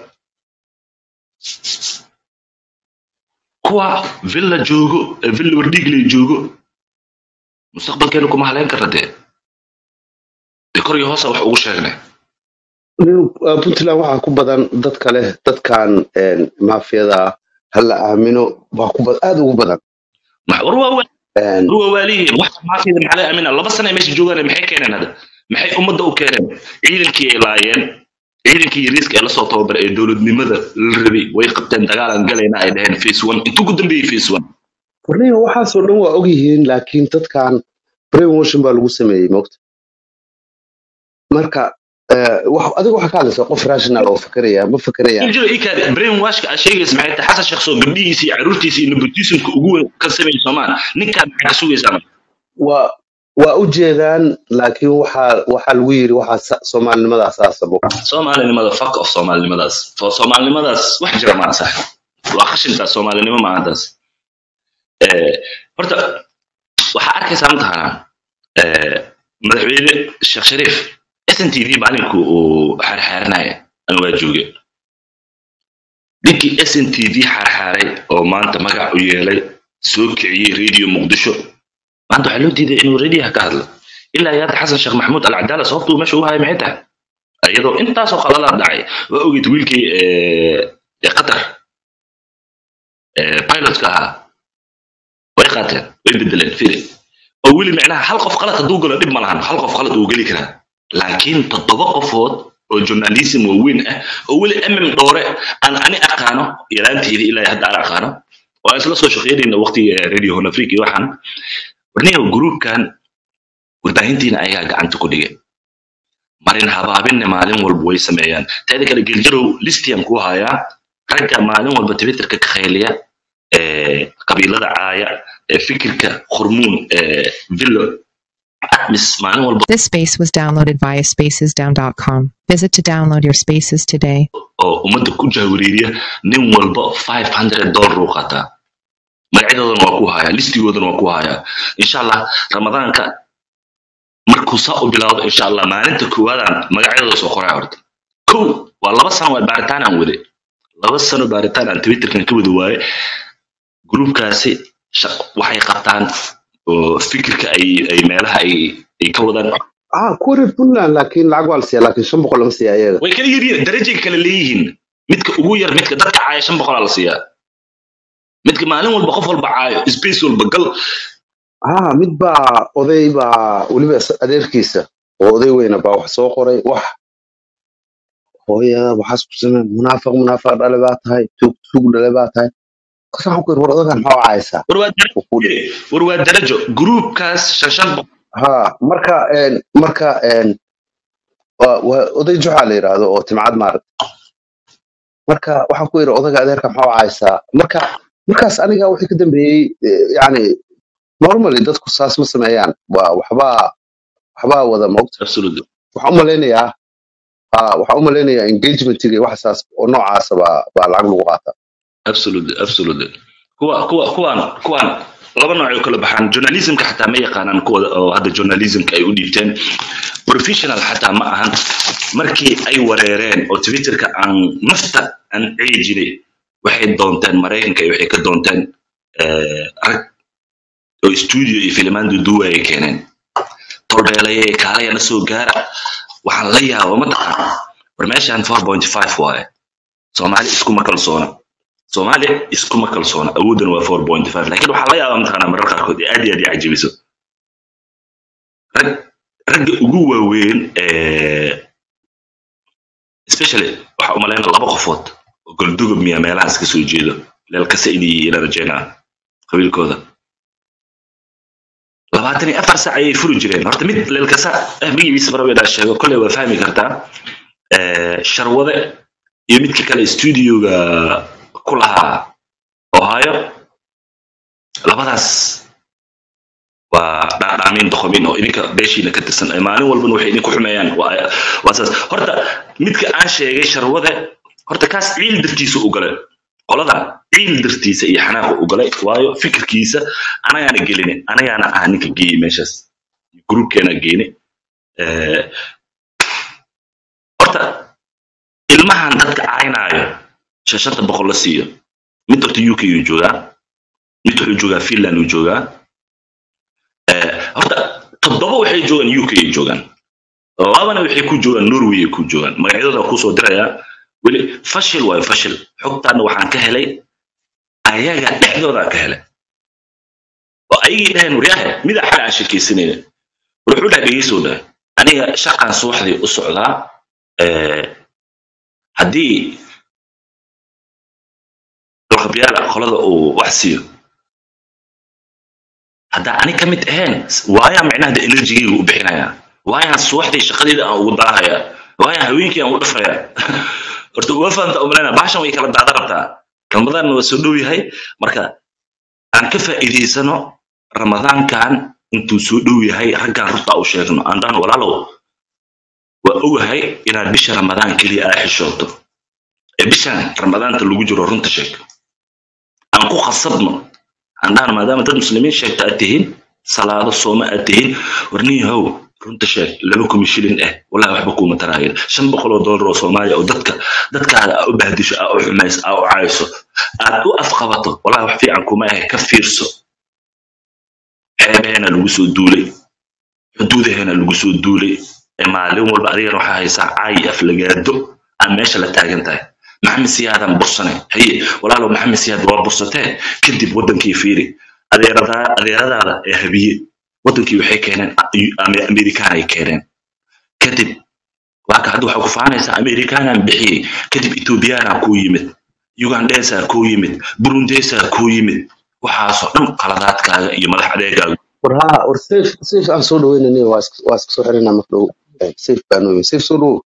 kuwa villa joogo ee villa wardhiigley joogo mustaqbalkeena kuma haleyn karra dee dee kor iyo hoosa wax ugu sheegnay Uh, puntland waxaa ku badan dadka leh dadkan een, maafiyada ha la aamino baa ku bad- aad ugu badan Ma- war waa wa- Een, war waa waaliyihiin wax maafiyada maxaa laga aamina laba sana ay meesha joogaan maxay keeneen hadda maxay ummadda u keeneen ciidankii ay laayeen ciidankii yariiska ee lasoo tababaray ee dowladnimada la rabay way qabteen dagaalan galayna ay dhaheen face one intuu ku dambeeyey face one warniga waxaasoo dhan waa ogyihiin laakiin dadkan brainwashing baa lagu sameeyey mogta marka eh, wax- adiga waxaa ka hadlaysaa qof rational oo fakeraya ma fakeraya jiro ikaadi brain washka aad sheegaysa maxay tahay xasan sheekh soo gabdhihiisa iyo caruurtiisa iyo nepotismka ugu weyn ka sameeyey soomaan ninkaan maxaa ka sugaysaa marka waa waa u jeedaan laakiin waxaa waxaa lagu yiri waxaa sa- soomaalinimadaas aasabo soomaalinimada fuck of soomaalinimadaas oo soomaalinimadaas wax jira maa sax waa qashintaas soomaalinimo maahantaas Eh, horta waxaa arkaysaa mataqaanaa eh, madaxweyne sheekh shariif s n t v maalinku uu xaarxaaranaya ana waa jooge ninkii s n t v xaarxaaray oo maanta magac u yeelay soo kiciyey radio muqdisho maanta waxaa loo diiday inuu radioha ka hadlo ilaa iyo hadda xasan sheekh maxamuud alcadaala sababtuu meesha u haya maxay tahay iyadoo intaasoo qalalaa dhacay waa ogeyd wiilkii eh, ee qatar eh, pilotka ahaa way qaateen way bedeleen firi oo weli micnaha hal qof qalad hadduu galo dhib ma lahan hal qof qalad uu geli karaa laakiin toddoba qofood oo journalism waaweyn ah oo weli mm dhoore aan ani aqaano yaraanteedii ilaa hadda aan aqaano oo aan isla soo shaqeynayna waqtiga radio hon africa iyo waxaan warniga gruupkan warbaahintiina ayaa gacanta ku dhigay marin habaabinna maalin walba way sameeyaan teeda kale geljarow listian ku hayaa ragga maalin walba twitterka ka khayliya ee, qabiilada caaya ee fikirka hormuun ee, villo atmis maalin walba This space was downloaded via spacesdown.com. Visit to download your spaces today. oo ummadda ku jahwareeriya nin walba 500 dollar uu qaataa magacyadoodana waa ku hayaa listigoodana waa ku hayaa insha allah ramadaanka markuu saa u bilaawdo insha allah maalinta koowaadaan magacyadooda soo qoraya horta kow waa laba sano waa baaritaan aan wade laba sano baaritaan aan twitterkan ka wada waaye gruupkaasi shaq- waxay qabtaan oo fikirka ay ay meelaha ay ay ka wadaan ah kuwa reer puntland laakiin lacag waa la siiya laakiin shan boqol lama siiya ayaga way kala yaryihiin darajay kala leeyihiin midka ugu yar midka dadka caaya shan boqolaa la siiyaa midka maalin walba qof walba caayo space walba gal ah mid baa oday baa weliba is- adeerkiisa oo oday weyna baa wax soo qoray wax hooya waxaas ku samee munaafiq munaafiq dhale baa tahay tuug tuug dhale baa tahay markaas waxaan ku yidhi war odagan maxaa wacaysaa war waa darajo Wuu kuu dhigay. war waa darajo gruupkaas shan shan boqol ha marka een, marka een, waa waa oday juxa la yidhaahdo oo timcad maarag marka waxaan ku yidhi odaga adeerka maxaa wacaysaa marka markaas aniga wixii ka dambeeyey eh, yacni normally dadku saas ma sameeyaan waa waxbaa waxbaa wada moogta absolutely waxaan u malaynayaa ah, waxaan u malaynayaa engagementiga iyo wax saas oo noocaasa baa baa lacag lagu qaata absolutely absolutely kuwa kuwa kuwaan kuwaan laba nooc ay u kala baxaan journalismka xataa ma yaqaanaan kuwa oo hadda journalismka ay u dhiibteen professional xataa ma ahan markii ay wareereen oo twitterka aan nafta aan ciyi jiray waxay doonteen maraykanka iyo waxay ka doonteen eh, rag oo studio iyo filimaan duduwa ay keeneen tolbeelaye kaalayana soo gaara waxaan la yaaba mataqaan war meeshaan 4.5 waaye soomaali iskuma kalsoona soomaali iskuma kalsoona awoodana waa 4.5 laakiin waxaa la yaabaa mataqaanaa marar qaarkood ee aad iyo aad ii cajibiso rag ragga ugu waaweyn ee especially waxaa u malayna laba qofood oo goldugub miya meelahaas ka soo jeedo leelkasa inay ila rajeynaa qabiilkooda labaatan iyo afar sac ayay furi jireen horta mid leelkasa eh magaciisa barabeedaa sheego kolley waa fahmi kartaa Eh, sharwade iyo midka kale studioga ku lahaa ohio labadaas waa dhaadhaamin doqomin oo idinka beeshiina ka tirsan ee maalin walbana waxay idinku xumeeyaan waa waa saas horta midka aan sheegay sharwade horta kaas ciil dartiisa u galay qoladan ciil dartiisa iyo xanaaqa u galay waayo fikirkiisa anagaana gelin anagaana ah ninka geeyey meeshaas gruubkeena geene Eh, horta ilmahan dadka caynaayo shashanta boqol la siiyo mid horta uk uu joogaa mid wuxuu joogaa finland uu joogaa Eh, horta toddoba waxay joogaan uk ay joogaan labana waxay ku joogaan norway ay ku joogaan magacyadooda kusoo dirayaa weli fashil waayo fashil xogtaana waxaan ka helay ayaga dhexdoodaa ka helay oo ayagii dhaheen waryaahe midaa xal aan sheekaysanayna war wuxuu dhahay dhegeysow dhahay aniga shaqan subaxdii u socdaa eh, haddii dhulqabyaala qolada uu wax siiyo haddaa ani ka mid ahayn waayaan micnaha de enerjigayga u bixinayaa waayaan subaxdii shaqadeeda aan ugu daahayaa waayaan haweenkii aan u dhafrayaa horta uga fahamta umalayna baashan way kala daada rabtaa ramadaanna waa soo dhow yahay marka aan ka faa'iidaysano ramadaankan intuu soo dhow yahay raggaan runta u sheegno aan dhaan walaalow waa ogahay inaad bisha ramadaan keliya aa xishooto ee bishan ramadaanta lagu jiro runta sheeg aan ku khasabno aan dhahan maadaama dad muslimiin sheegta aad tihiin salaado sooma aad tihiin warniyahow runta sheeg laba kumi shilin eh wallahi waxba kuuma taraayeen shan boqol oo doolar oo soomaaliya oo dadka dadkaada aa u bahdisho aa u xumayso aa u cayso aad u afqabato wallahi wax fiican kuma ahe ka fiirso xeebaheena lagu soo duulay xuduudaheena lagu soo duulay ee maalin walba adigana waxaa haysaa caayi aflagaado aan meesha la taagan tahay maxamed siyaadan bursane haye walaalow maxamed siyaad waa bursatee kadib wadankii fiiri adeeradaa- adeeradaada ee habiye wadankii waxay keeneen Ame- amerikaan ay keeneen kadib waa ka hadda waxaa ku faanaysaa amerikaanaan bixiyey kadib ethoobiyaanaa kuu yimid ugandesaa kuu yimid burundesaa kuu yimid waxaasoo dhan qaladaadkaaga iyo madax adeegaaga war haa war safe safe aan soo dhaweynani waa iska waa iska soo xiranaa marka dhow Eh, safe baan weyn safe soo dhow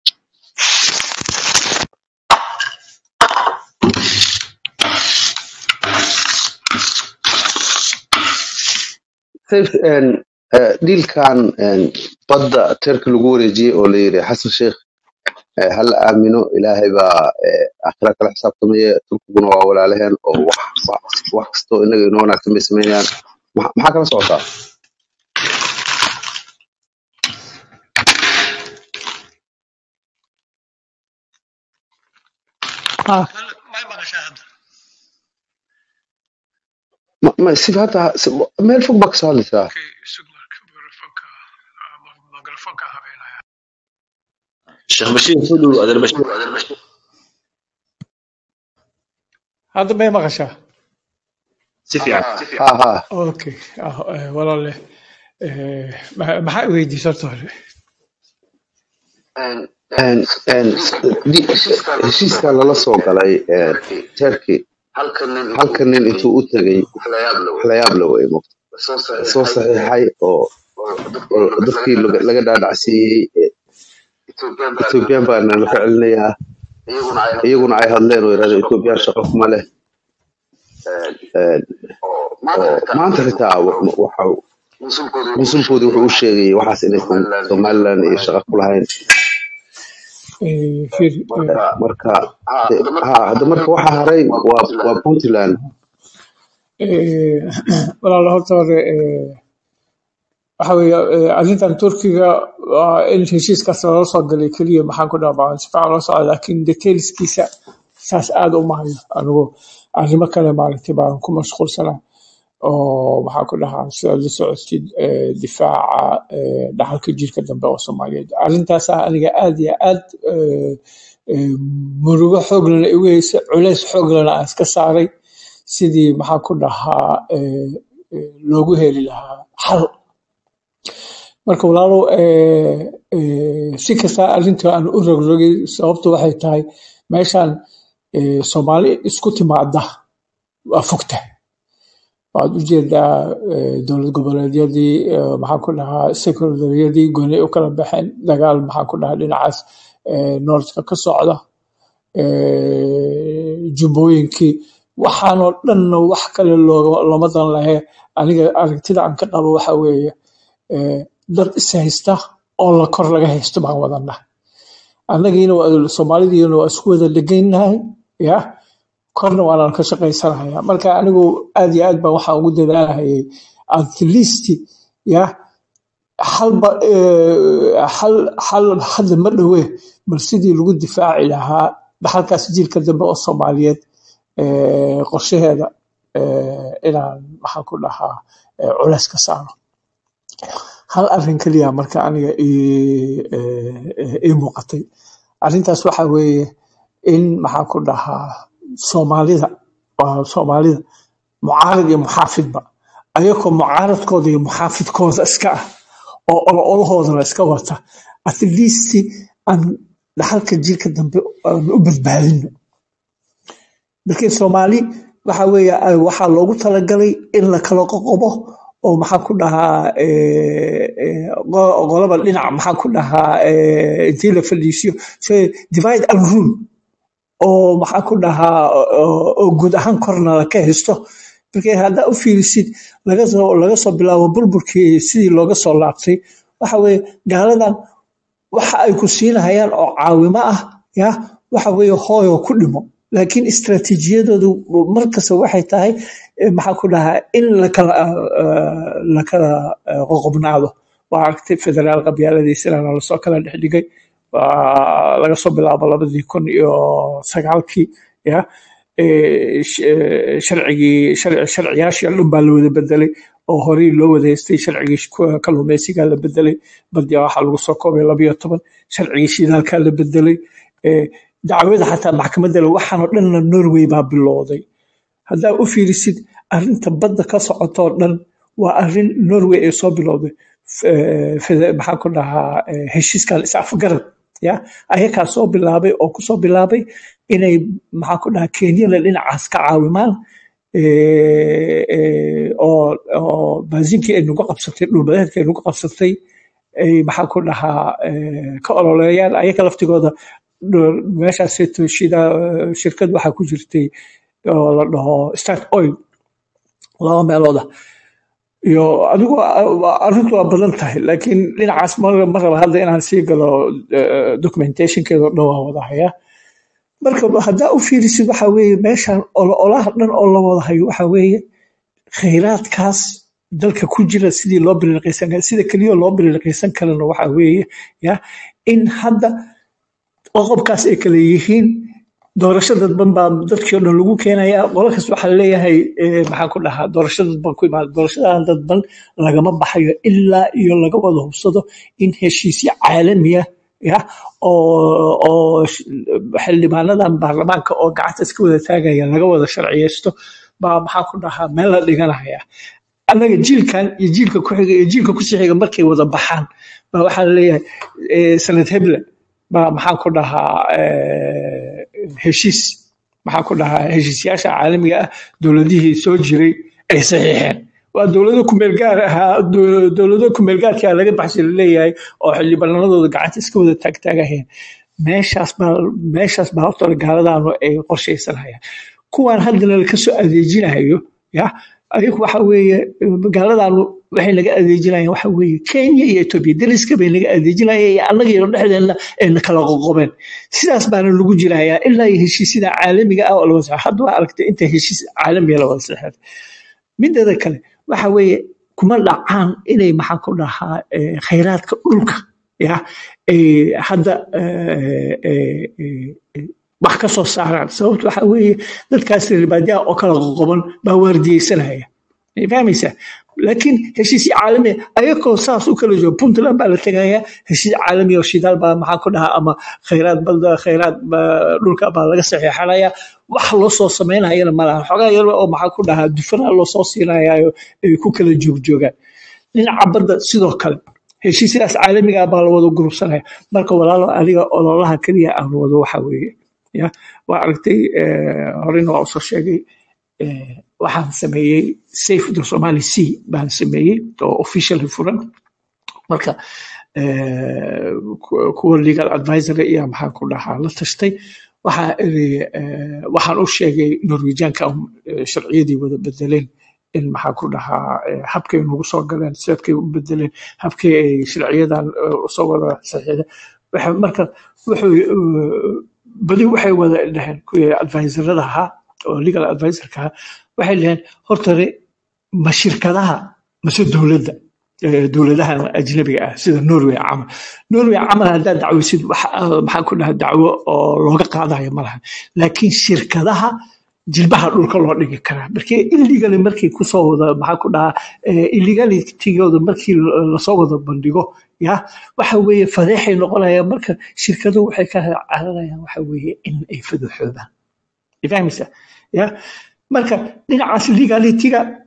safe en eh, dhiilkan en badda teerka lagu wareejiyey oo la yidhi xasan sheekh eh, ha la aamino ilaahay baa eh, aakhira kala xisaabtamaya turkiguna waa walaalaheen oo wax wax wax kastoo inaga inoo wanaagsan bay samaynayaan Ma- maxaa kala socotaa Ah, Ma- ma- si hadda si- meel fog baa kasoo hadlaysaa sheekh bashiir soo dhow adeer bashiir hadda may maqashaa si fiican ha ha okay ah, eh, walaale eh, ma- maxaa i weydiisay horta hore En- en, di- heshiiskan lala soo galay eh, turkey halka nin intuu u tegay wax la yaab la wey moogta soo saxiixay oo oo dadkii laga laga dhaadhacsiiyey eh, ethoobiyan baa nala ka celinayaa iyaguna ay hadleen oo yidhahdeen ethoobiyan shaqo kuma leh En, oo maanta xitaa wa- waxa consulkoodii wuxuu u sheegayay waxaas inaysan somaliland iyo shaqo ku lahayn Eh, fiir eh, marka de- ha hadda marka waxa haray waa waa puntland eh, walaale horta hore eh, waxa weeye eh, arrintan turkiga waa in heshiiskaas lala soo galay keliya maxaan ku dhaabaa si fiican loo socda laakiin detailskiisa saas aad uma hayo anigu arrimo kale maaragtay baan ku mashquulsanaa oo maxaan ku dhahaa sidaad la socotid eh, difaaca eh, dhaxalka jirka dambe oo soomaaliyeed arrintaasaa aniga aad iyo aad eh, eh, murugo xooglana igu haysa culays xooglana aan iska saaray sidii maxaan ku dhahaa eh, eh, loogu heli lahaa xal marka walaalow eh, eh, si kasta arrinta aan u rogrogay sababtu waxay tahay meeshan eh, soomaali isku timaada waa fogta waxaad ujeedaa eh, dowlad goboleedyadii eh, maxaan ku dhahaa sekondaryadii gooni u kala baxeen dagaal maxaan ku dhahaa dhinacaas eh, noortka ka socda eh, jubbooyinkii waxaanoo dhanna wax kale looga- looma dan lahe aniga aragtida aan ka qabo waxa weeye eh, dad is haysta oo la kor laga haysto baan wadana annagiina waa- soomaalidiina waa isku wada dhegaynahay ya korna waanaan ka shaqaysanaya marka anigu aad iyo aad baan waxaan ugu dadaalahayay at least ya halba eh, hal hal hadda ma dhowe bal sidii lagu difaaci lahaa dhaxalkaas jiilka dambe oo soomaaliyeed eh, qorshaheeda eh, inaan maxaan ku dhahaa eh, culays ka saaro hal arrin keliya marka aniga ii eh, eh, ii muuqatay arrintaas waxa weeye in maxaan ku dhahaa soomaalida waa soomaalida mucaarad iyo muxaafidba ayagoo mucaaradkooda iyo muxaafidkooda iska ah oo ololahoodana iska wata at least aan dhaxalka jiilka dambe aan u badbaadino markii soomaali waxa weeye ay- waxaa loogu talagalay in la kala qoqobo oo maxaa ku dhahaa eh, eh, qo- qolaba dhinac maxaa ku dhahaa eh, intii la fadhiisiyo so divide and rule oo maxaa ku dhahaa oo oo guud ahaan korna la ka haysto markii haddaa u fiirisid laga soo laga soo bilaabo burburkii sidii looga soo laabtay waxa weeye gaaladan waxa ay ku siinayaan oo caawimo ah ya waxa weeye hooyo ku dhimo laakiin istaraatiijiyadoodu markasta waxay tahay eh, maxaa ku dhahaa in lakala eh, lakala eh, qoqobnaado waa aragtay federaal qabyaaladiisana lasoo kala dhex dhigay waa laga soo bilaabo labadii kun iyo sagaalkii ya eh, sh- eh, sharcigii shar- sharciyaashii oo dhan baa la wada bedelay oo horey loo wada haystay sharcigii ku- kalluumeysigaa la bedelay badiya waxaa lagu soo koobay labayo toban sharcigii shidaalkaa la bedelay eh, dacwada xataa maxkamadda le waxaan oo dhanna norway baa bilowday haddaa u fiirisid arinta badda ka socotoo dhan waa arin norway ay soo bilowday F- eh, fede- maxaa ku dhahaa eh, heshiiskan is-afgarad ya ayakaa soo bilaabay oo kusoo bilaabay inay maxaa ku dhahaa kenyana dhinacaas ka caawimaan eh, eh, oo oo baasinkii ay nagu qabsatay dhulbadeedka ay nagu qabsatay ay maxaa ku dhahaa eh, ka ololeeyaan ayaga laftigooda dh- meeshaaseeto shida shirkad waxaa ku jirtay oo la dhaho start oil laba meelooda iyo adigu waa- arrintu waa badan tahay laakiin dhinacaas ma ma raba hadda inaan sii galo eh, documentationkeeda oo dhan waa wada haya marka haddaa u fiirisid waxa weeye meeshan ololaha dhan oo la wada hayo waxa weeye khayraadkaas dalka ku jira sidii loo bililiqaysan kara sida keliya loo bililiqaysan karana waxa weeye ya in hadda qoqobkaas ay kala yihiin doorasho dadban baa dadkii oo dhan lagu keenaya qolo kasta waxaa leeyahay eh, maxaan ku dhahaa doorasho dadban ku imaada doorashadan dadban lagama baxayo ilaa iyo laga wada hubsado in heshiisyo caalamiya ya oo oo sh- xildhibaanadan baarlamaanka oo gacanta iska wada taagaya laga wada sharciyeysto baa maxaa ku dhahaa meel la dhiganaya annaga jiilkan iyo jiilka ku xiga iyo jiilka kusii xiga markay wada baxaan baa waxaa laleeyahay eh, sanad heble baa maxaan ku dhahaa eh, heshiis maxaan ku dhahaa heshiisyaasha caalamiga ah dowladihii soo jiray ay saxiixeen waa dowlado kumeel gaar ahaa dow- dowlado kumeel gaarkaa laga baxshay laleeyahay oo xildhibaanadooda gacanta iska wada taagtaagahayeen meeshaas baa meeshaas baa horta gaaladaanu ay qorshaysanayaan kuwaan haddana laka soo adeejinayo ya ayagu waxa weeye gaaladaanu waxay naga adeejinayaan waxa weeye kenya iyo etoobiya dariska bay naga adeejinayaan iyo annaga iyo dhexdeena ay na kala qoqobeen sidaas baana lagu jirayaa ilaa iyo heshiisyada caalamiga ah oo la wada saxo hadda waa aragtay inta heshiis caalamiga la wada saxeexay mideeda kale waxa weeye kuma dhacaan inay maxaa ku dhahaa eh, khayraadka dhulka ya ay hadda eh, eh, eh, eh, wax ka soo saaraan sababta waxa weeye dadkaas ribaadiyaha oo kala qoqoban baa waardiyeysanaya ma fahmaysaa laakiin heshiisyo caalami ayagoo saas u kala joogo puntland baa la tegaya heshiis caalami oo shidaal baa maxaa ku dhahaa ama khayraad balda khayraad baa dhulka baa laga saxeexanaya wax loo soo samaynayana malaha xogaa yar oo maxaa ku dhahaa dufana loo soo siinayayo ay ku kala joogjoogaan dhinaca badda sidoo kale heshiisyadaas caalamiga ah baa la wada gurubsanaya marka walaalo adiga ololaha keliya aan wado waxa weeye ya waa aragtay eh, horena waa usoo sheegay eh, waxaan sameeyey safe the somali sea baan sameeyey oo officially furan marka eh, ku- kuwa legal advisor iyo maxaan ku dhahaa la tashtay waxaa iri eh, waxaan u sheegay norwegianka eh, sharciyadii wada bedeleen in maxaa ku dhahaa eh, habkay nagu soo galeen sidadkay u bedeleen habkay ay sharciyadan eh, usoo wada saxiixdeen Waxa- marka wuxuu eh, badi waxay wada dhaheen kuwii advisorada ahaa oo legal advisorka ahaa waxay dhaheen hortare ma shirkadaha mase dowladda eh, dowladaha ajnabiga ah sida norway camal norway camal haddaad dacwaysid wax ah, maxaa ku dhaha dacwo oo looga qaadayo ma laha laakiin shirkadaha jilbaha dhulka loo dhigi karaa markii illegally markii kusoo wada maxaa ku dhahaa eh, illegalitygooda markii la- lasoo wada bandhigo ya waxa weeye fadeexay noqonayaan marka shirkaduhu waxay ka cararayaan waxa weeye in ay faduxoobaan fahmaysa ya marka dhinacaas legalityga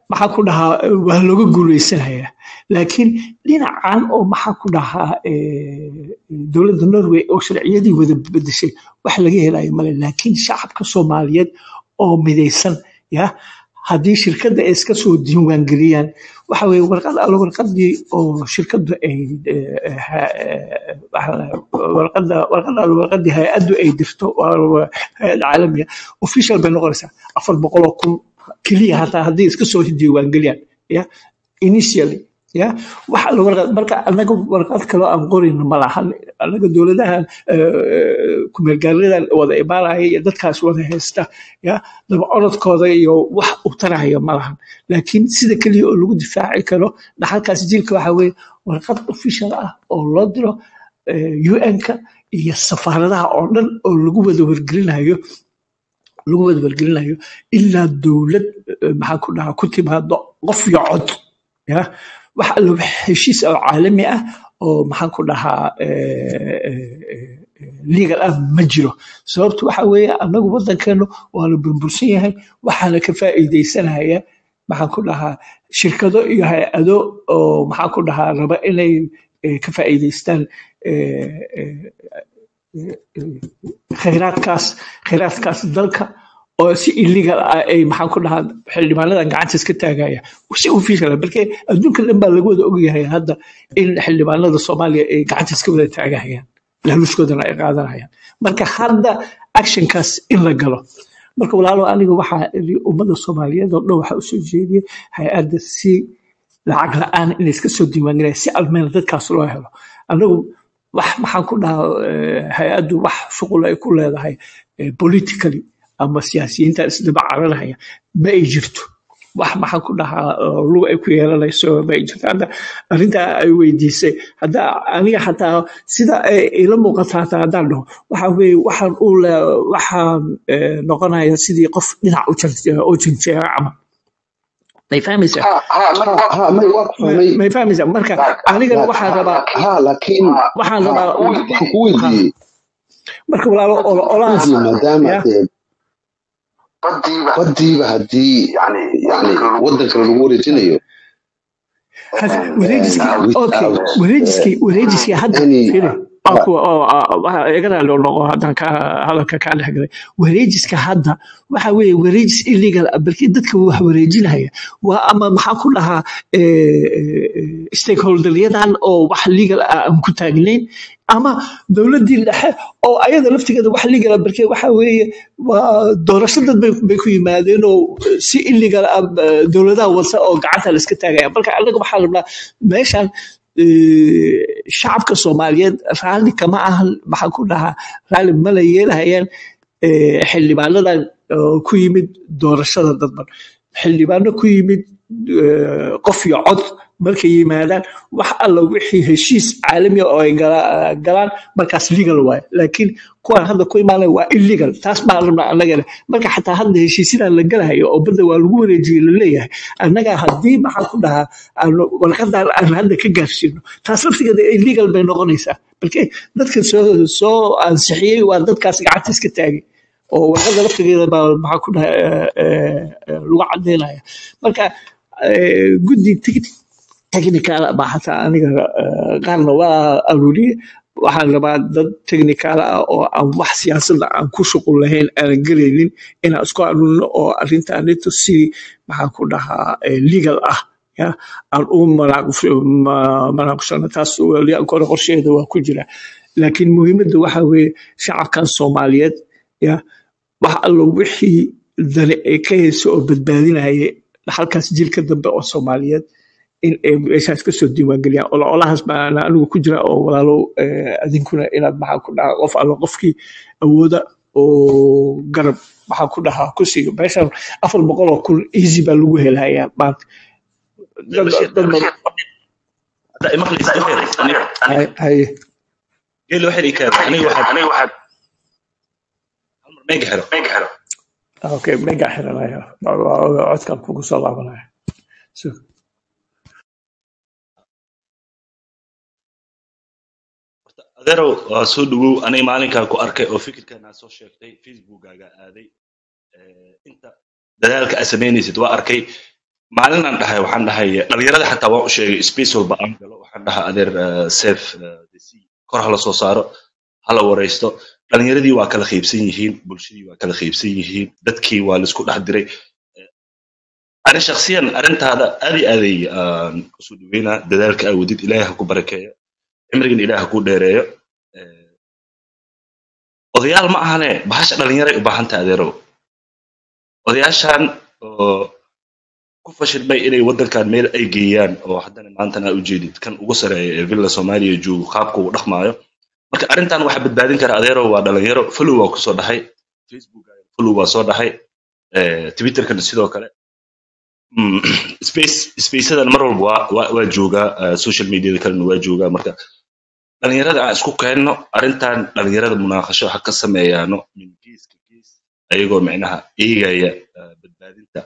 maxaa ku dhahaa eh, waa looga guuleysanayaa laakiin dhinacan oo maxaa ku dhahaa eh, dowladda norway oo sharciyadii wada bedeshay wax laga helayo male laakiin shacabka soomaaliyeed oo midaysan ya haddii shirkadda ay iska soo diiwaangeliyaan waxa weye warqad alla warqadii oo shirkaddu ay eh, eh, ha- eh, waxa- warqadda warqad alla warqadii hay-addu ay dirto waa waa hay-ad caalamiya official bay noqonaysaa afar boqoloo kun keliya hataa haddii iska soo diiwaangeliyaan ya initially ya waxa la warqad marka anaga warqad kaloo aan qorayno ma lahan anaga dowladahan kumeelgaaladan wada imaanaya iyo dadkaas wada haysta ya daba orodkooda iyo wax u taraya ma lahan laakiin sida keliya oo lagu difaaci karo dhaxalkaas jiilka waxa weye warqad official ah oo loo diro un-ka iyo safaaradaha oo dhan oo lagu wada wargelinayo lagu wada wargelinayo ilaa dowlad eh, maxaan ku dhahaa ku timaado qof iyo cod ya wax allo heshiis oo caalami ah oo maxaan ku dhahaa eh, eh, eh, legal ah ma jiro sababtu waxa weeye anagu wadankeenu waa la burbursan yahay waxaana ka faa'iidaysanaya maxaan ku dhahaa shirkado iyo hay-ado oo maxaan ku dhahaa raba inay eh, ka faa'iidaystaan eh, eh, khayraadkaas khayraadkaas dalka oo si illegal ah ay maxaan ku dhahaa xildhibaanadan gacanta iska taagaya si official ah balke adduunka dhan baa laga wada ogyahay hadda in xildhibaanada soomaaliya ay gacanta iska wada taagahayaan laaluushkoodana ay qaadanayaan marka hadda actionkaas in la galo marka walaalo aniga waxaa iri ummadda soomaaliyeed oo dhan waxaa usoo jeediyay hay-adda si lacag la-aan inay iska soo diiwaangelaya si almeen dadkaas loo helo anagu wax maxaan ku dhahaa eh, hay-addu wax shuqul ay ku leedahay eh, politically ama siyaasiyiinta isdaba caranaya ma ay jirto wax maxaan ku dhahaa oo lug ay ku yeelanayso ma ay jirto hadda arrintaa ay weydiisay hadda aniga xataa sida ay ila muuqata hataa haddaan dhaho waxa weeye waxaan u le waxaan eh, noqonaya sidii qof dhinac u jar- u janjeera camal may fahmaysaa ha ha ha may waa ku may fahmay may fahmaysaa marka anigana waxaan rabaa ha laakiin waxaan ha rabaa waxaan ku ha weydiiyey marka walaalo olo- olahaas weydiiyey maadaama ya dee badiiba haddii yani yani wadanka lagu wareejinayo Had- and wareejiskii okay without wareejiskii wareejiskii hadda any firi waa ha kuwa oo ah, waxa igana loo noqo haddaan ka hadalka kaa dhex galay wareejiska hadda waxa weeye wareejis illegal ah balkii dadka wax wareejinaya waa ama maxaa ku dhahaa eh, eh, stakeholderyadan oo wax legal ah aan ku taagnayn ama dowladdii dhexe oo ayada laftigeeda wax legal ah balkii waxa weeye waa doorasho dad bay bay ku yimaadeen oo eh, si illegal ah eh, dowladaha wasa oo gacanta la iska taagaya marka anaga waxaa rabnaa meeshan eh, shacabka soomaaliyeed raalli kama ahan maxaan ku dhahaa raalli mala yeelahayaan eh, xildhibaanadan oo ku yimid doorashada dadban xildhibaano ku yimid eh, qof iyo cod markay yimaadaan wax alla wixii heshiis caalami ah oo ay gala- galaan markaas legal waaye laakiin kuwan hadda ku imaanaya waa illegal taas baan rabnaa annagana marka xataa hadda heshiisyadan la galahayo oo badda waa lagu wareejiyey laleeyahay annaga haddii maxaan ku dhahaa aanu warqadan aan hadda ka gaarsiino taas laftigeeda illegal bay noqonaysaa balke dadka soo soo ansixiyey waa dadkaas gacanta iska taagay oo warqada laftigeeda baa maxaa ku dhaha eh, eh, eh, lagu cadeynaya marka eh, guddi tig- technical baa xataa aniga eh, qaarna waa aruuriye waxaan rabaa dad technical ah oo aan wax siyaasadda aan ku shuqul lahayn aanan gelaynin inaan isku aruurino oo arrintaanito si maxaan ku dhahaa eh, legal ah ya aan u manaaqus- ma- manaaqusano taas weli kore qorsheeda waa ku jira laakiin muhiimadda waxa weeye shacabkan soomaaliyeed ya wax allo wixii dani ay ka hayso oo badbaadinaya halkaas jilka dambe oo soomaaliyeed in ay meeshaas ka soo diiwaangeliyaan ola olahaas baan anigu ku jira oo walaalo eh, adinkuna inaad maxaa ku dhahaa qof allo qofkii awooda oo garab maxaa ku dhahaa ku siiyo meeshan afar boqol oo kun easy baa lagu helayaa maanta dad bashir dad badan hadda imaqlaysa bashir aniga hay hay geelo waxay ii kaaday aniga waxaad hal mar meega xiro okay mega xiranaya codkan kugu soo laabanaya So, adeerow waa soo dhawow aniga maalinkaa ku arkay oo fikirkan aad soo sheegtay facebookaaga aaday Eh, inta dadaalka aad samaynaysid waa arkay maalin aan dhahay waxaan dhahay dhalinyarada xataa waan u sheegay space walba aan galo waxaan dhahaa adeer eh, safe eh, the sea kor hala soo saaro hala wareysto dhalinyaradii waa kala qaybsan yihiin bulshadii waa kala qaybsan yihiin dadkii waa laisku dhex diray ani shaksiyan arrintaada aad iyo aaday aan usoo dhaweynaa dadaalka aa wadid ilaahay ha ku barakeeyo cimrigan ilaahay ha ku dheereeyo Eh, odayaal ma ahane bahasha dhalinyaray u baahan tahay adeerow odayaashan oo ku fashilmay inay waddankan meel ay geeyaan oo haddana maantana aa ujeedid kan ugu sareeya ee villa soomaaliya joogo qaabka uu dhaqmaayo marka arrintan waxaa badbaadin kara adeerow waa dhalinyaro follow waa kusoo dhahay facebook follow waa soo dhahay eh, twitterkana sidoo kale Mm, space spaceadan mar walba waa waa waa joogaa eh, social mediada kalena waa joogaa marka dhalinyarada aan isku keenno arrintan dhalinyarada munaaqasho ha ka sameeyaano min geeska gees ayagoo micnaha eegaya eh, badbaadinta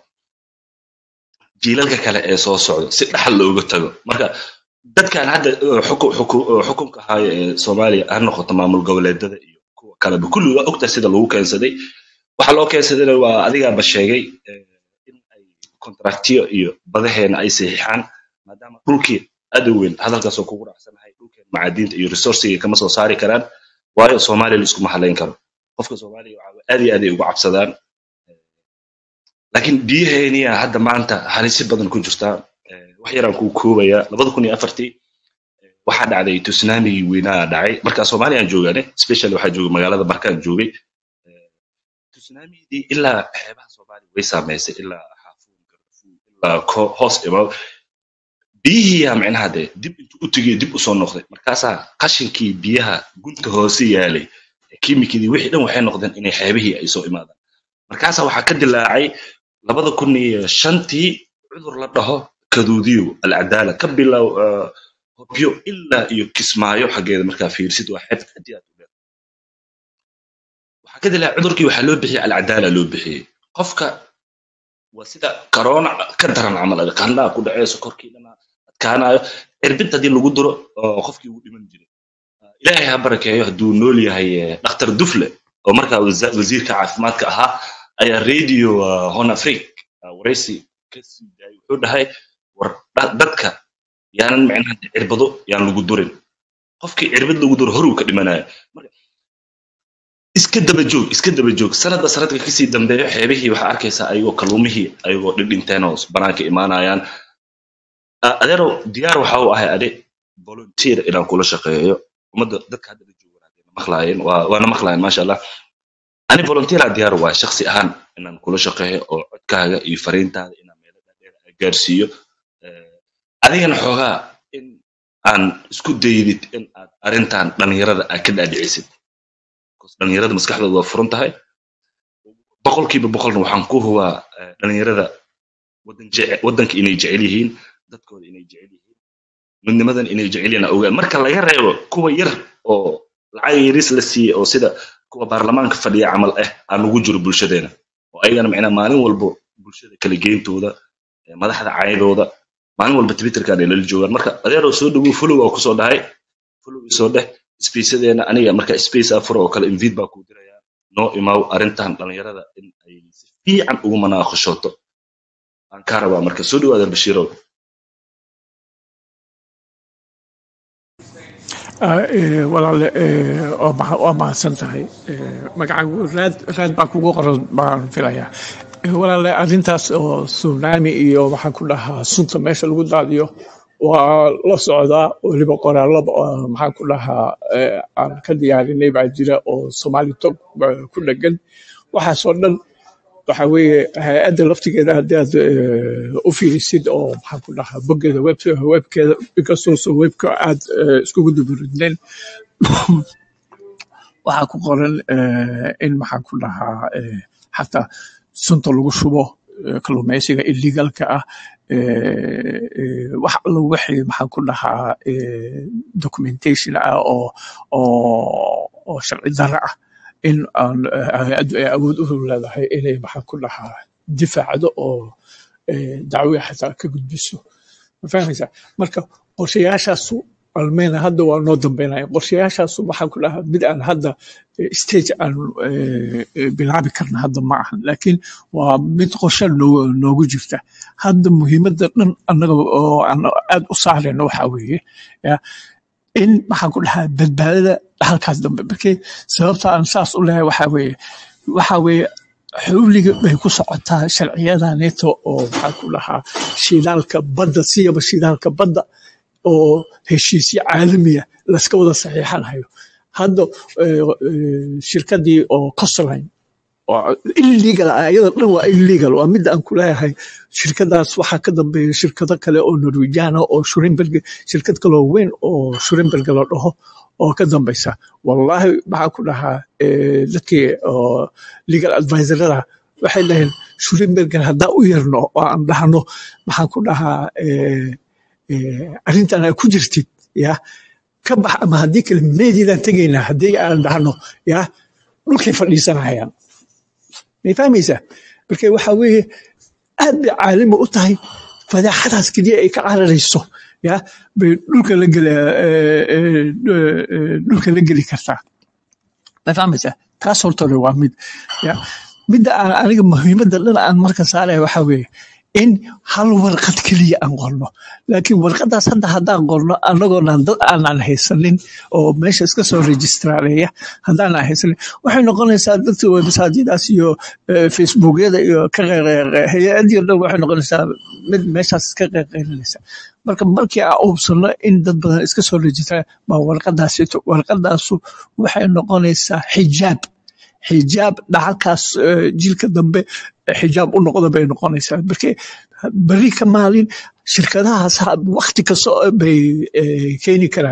jiilalka kale ee soo socda si dhaxal looga tago marka dadkan hadda eh, xuku- xuku- eh, xukunka haya ee soomaaliya ha noqoto maamul goboleedada iyo kuwa kaleba kulli waa ogtahay sida lagu keensaday waxa loo keensadayna waa adigaaba sheegay eh, in ay kontraktiyo iyo badaheena ay saxiixaan maadaama dhulkii aad u weyn hadalkaasoo kugu raacsanahay dhulkeen macaadiinta iyo resourciga kama soo saari karaan waayo soomaaliya laiskuma halayn karo qofka soomaaliya waxaa aad iyo aad ay ugu cabsadaan laakiin biyaheeniya hadda maanta halisi badan ku jirtaa Eh, wax yaraan kuu koobayaa labada kun iyo afartii waxaa dhacday tsunamigii weynaa dhacay marka soomaaliya aan joogaane special waxaa joogay magaalada markaan joogay tsunamigii ilaa xeebaha soomaaliya way saameysay ilaa xaafuun gardafuun ilaa ko- hoos imaw biyihiiyaa micnaha dee dib intuu u tegay dib usoo noqday markaasaa qashinkii biyaha gunta hoose yaalay kiimikadii wixii dhan waxay noqdeen inay xeebihii ay soo imaadaan markaasaa waxaa ka dilaacay labada kun iyo shantii cudur la dhaho kaduudiyo alcadaala ka bilow eh, hobyo ilaa iyo kismaayo xaggeeda markaa fiirsid waa xeeb haddii aad u dheer waxaa ka dilaacay cudurkii waxaa loo bixiyey alcadaala loo bixiyey qofka waa sida corona ka daran camal adi qandhaa ku dhaceyso korkii dhana adkaanayo cirbid haddii lagu duro oo qofkii wuu dhiman jiray ilaahay ha barakeeyo hadduu nool yahay eh, dhakhtar dufle oo markaa wasa- wasiirka caafimaadka ahaa ayaa radio uh, hon afric uh, waraysi ka sii daayay wuxuu dhahay war da- dadka yaanan micnaha cirbado yaan lagu durin qofkii cirbad lagu duro horuu ka dhimanaya marka iska daba joog iska daba joog sanadba sanadka kasii dambeeyo xeebihii waxaa arkaysaa ayagoo kalluumihii ayagoo dhidhinteen oo banaanka imaanayaan Ah, adeerow diyaar waxa uu ahay ade volunteer inaan kula shaqeeyo ummadda dadka hadda la joogan hadday na maqlaayeen waa waana maqlaayeen maasha allah ani volunteer aan diyaar waa shaksi ahaan inaan kula shaqeeyo oo codkaaga iyo fariintaada inaan meelo dheer aan gaarsiiyo Eh, adigana xoogaa in aan isku daydid in aad arrintan dhalinyarada aad ka dhaadhicisid Because dhalinyarada maskaxdooda waa furan tahay boqolkiiba boqolna waxaan ku hubaa eh, dhalinyarada wadan jece- wadanka inay jecel yihiin dadkooda inay jecel yihiin midnimadan inay jecel yihiin aan ogaan marka laga reebo kuwa yar oo lacag yaris la siiyey oo sida kuwa baarlamaanka fadhiya camal ah aan ugu jiro bulshadeena oo ayagana macnaa maalin walbo bulshada kala geyntooda eh, madaxda caydooda maalin walba twitterkan ay lala joogaan marka adeeroo soo dhawow follow waa kusoo dhahay follow isoo dheh spaceadeena aniga marka space afuro oo kale invite baa kuu dirayaa noo imaw arrintan dhalinyarada in ay si fiican ugu manaaqashooto aan kaa rabaa marka soo dhawaada bashiirow Ah, eh, walaale eh, waa maha- waa mahadsan tahay Eh, magacaagu raad raad baa kugu qoran baan filayaa Eh, walaale arrintaas oo tsunami iyo waxaan ku dhahaa sunta meesha lagu daadiyo waa la socdaa weliba qoraallo oo maxaan ku dhahaa eh, aan ka diyaarinay baa jira oo soomaali tog baa ku dhegan waxaasoo dhan waxa weeye hay-adda laftigeeda haddii aad eh, u fiirisid oo maxaan ku dhahaa boggeeda web webkeeda inkastoo webka aad eh, iskugu duburidneen waxaa ku qoran eh, in maxaan ku dhahaa eh, xataa sunta lagu shubo eh, kalluumaysiga illegalka ah eh, eh, wax allo wixii maxaan ku dhahaa eh, documentation ah oo oo oo sharci darro ah in aan eh, hay-addu ay awood u leedahay inay maxaan ku dhahaa difaacdo oo eh, dacwo xataa ka gudbiso ma fahmaysaa marka qorshayaashaasu almeyna hadda waa noo dambeynaya qorshayaashaas waxaan ku dhahaa mid aan hadda eh, stage aan eh, eh, bilaabi karna hadda ma ahan laakiin waa mid qorshe noo- noogu jirta hadda muhiimadda dhan annaga oo aan aad u saarayno waxaa weeye ya in maxaan ku dhahaa badbaadada halkaas dambe markii sababta aan saas u lehay waxaa weeye waxaa weeye xawliga bay ku socotaa sharciyada neto oo maxaan ku dhahaa shidaalka badda siyaba shidaalka badda oo heshiisyo caalamiya laska wada saxiixanayo hadda eh, eh, shirkadii oo coastline oo illegal ah iyada dhan waa illegal waa midda aan ku leeyahay shirkadaas waxaa ka dambeeya shirkado kale oo norwegian ah oo shurenberg shirkad kaloo weyn oo shurenberg la dhaho oo ka dambeysa wallahi maxaa ku dhahaa eh, dadkii oo legal advisorada waxay dhaheen shurenbergan haddaan u yarno oo aan dhahno maxaan ku dhahaa eh, eh, arrintan aad ku jirtid ya ka bax ama haddii kale meediidaan tegaynaa haddii aan dhahno ya dhulkay fadhiisanayaan may fahmaysaa marka waxa weeye aad bay caalami u tahay fadeexadaas keliya ay ka cararayso ya bay dhulka la geli eh, eh, eh, dhulka la geli kartaa ma fahmaysaa taas horta hore waa mid ya midda aan aniga muhiimadda dhan aan marka saaraya waxaa weeye in hal warqad keliya aan qorno laakiin warqadaas hadda haddaan qorno annagoonaan dad aanan haysanin oo meesha iska soo registraaleeya haddaanan haysanin waxay noqonaysaa dadka websaadyadaas iyo eh, facebookyada iyo ka qeqeeqe hay-adii o dhan waxay noqonaysaa mid meeshaas iska qeqeynaysa marka markii aan ubsano in dad badan iska soo registra baa warqadaasito warqadaasu waxay noqonaysaa xijaab xijaab dhaxalkaas eh, jiilka dambe eh, xijaab u noqda bay noqonaysaa marka beri ka maalin shirkadahaas ha- waqti kasta oo bay eh, keeni karaan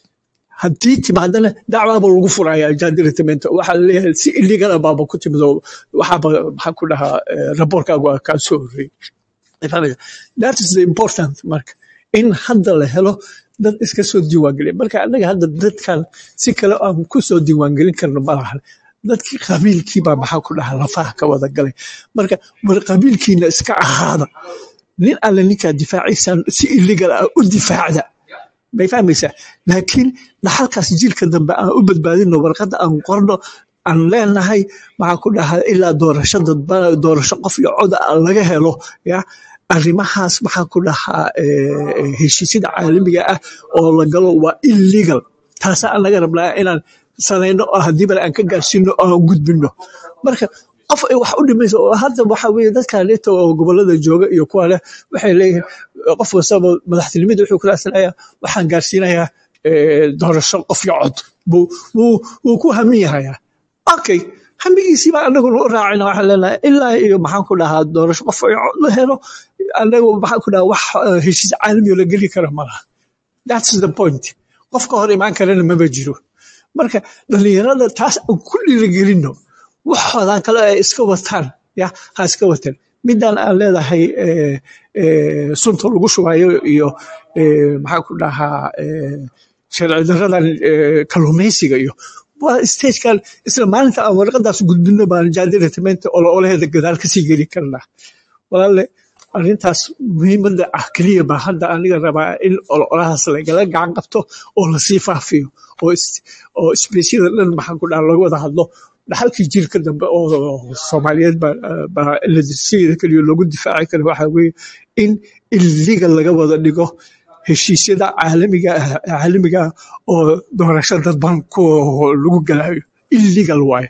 haddii timaadana dacwaaba lagu furaya jandiretamento waxaa laleeyahay si illegal ah baaba ku timid oo waxaaba maxaa ku dhahaa eh, raboorkaagu waa kaa soo horreeyey fahmaysa that is the important marka in hadda la helo dad iska soo diiwaangeliya marka annaga hadda dadkan si kale aan ku soo diiwaangelin karno malahan dadkii qabiilkiibaa maxaa ku dhahaa lafaha ka wada galay marka war qabiilkiina iska ahaada nin alle ninkaa difaaciisaan si illegal ah u difaacda may fahmaysaa laakiin dhaxalkaas jiilka dambe aan u badbaadino warqadda aan qorno aan leenahay maxaa ku dhahaa ilaa doorasho dadba doorasho qof iyo cod aan laga helo ya arrimahaas maxaa ku dhahaa eh, eh, heshiisyada caalamiga ah oo la galo waa illegal taasa aan laga rabnaa inaan samayno oo haddii bale aan ka gaarsiino oo aan gudbino marka qof ay wax u dhimayso oo hadda waxa weeye dadka leeta oo gobolada jooga iyo kuwa leh waxay leeyihiin qof kastaba madaxtinimada wuxuu ku raadsanayaa waxaan gaarsiinayaa eh, doorasho qof iyo cod buu wuu wuu ku hamin yahayaa okay hamigiisii baa anaguna u raacina waxaan leenahay ilaa iyo maxaan ku dhahaa doorasho qof iyo cod la helo anagu maxaan ku dhahaa wax eh, heshiis caalamiyo la geli kara malaha that's the point qof ka hor imaan karana maba jiro marka dhalinyarada taas aan ku dhiirigelino waxoodan kale ay iska wataan ya ha iska watan midaan aan leedahay eh, eh, sunta lagu shubayo iyo eh, maxaa ku dhahaa eh, sharci daradan eh, kalluumaysiga iyo waa stagekan isla maalinta aan warqadaas gudbino baan jaadiretamenta ololaheeda gadaal kasii geli karnaa walaale arrintaas muhiimadda ah keliya baa hadda aniga rabaa in ololahaas lagala gacan qabto oo lasii faafiyo oo is- oo isbeysyada dhan maxaan ku dhaha laga wada hadlo dhaxalkii jiilka dambe oo soomaaliyeed baa baa la sideeda keliya loogu difaaci kara waxaa weeye in illegal laga wada dhigo heshiisyada caalamiga ah caalamiga ah oo doorasho dadban ku lagu galayo illegal waaye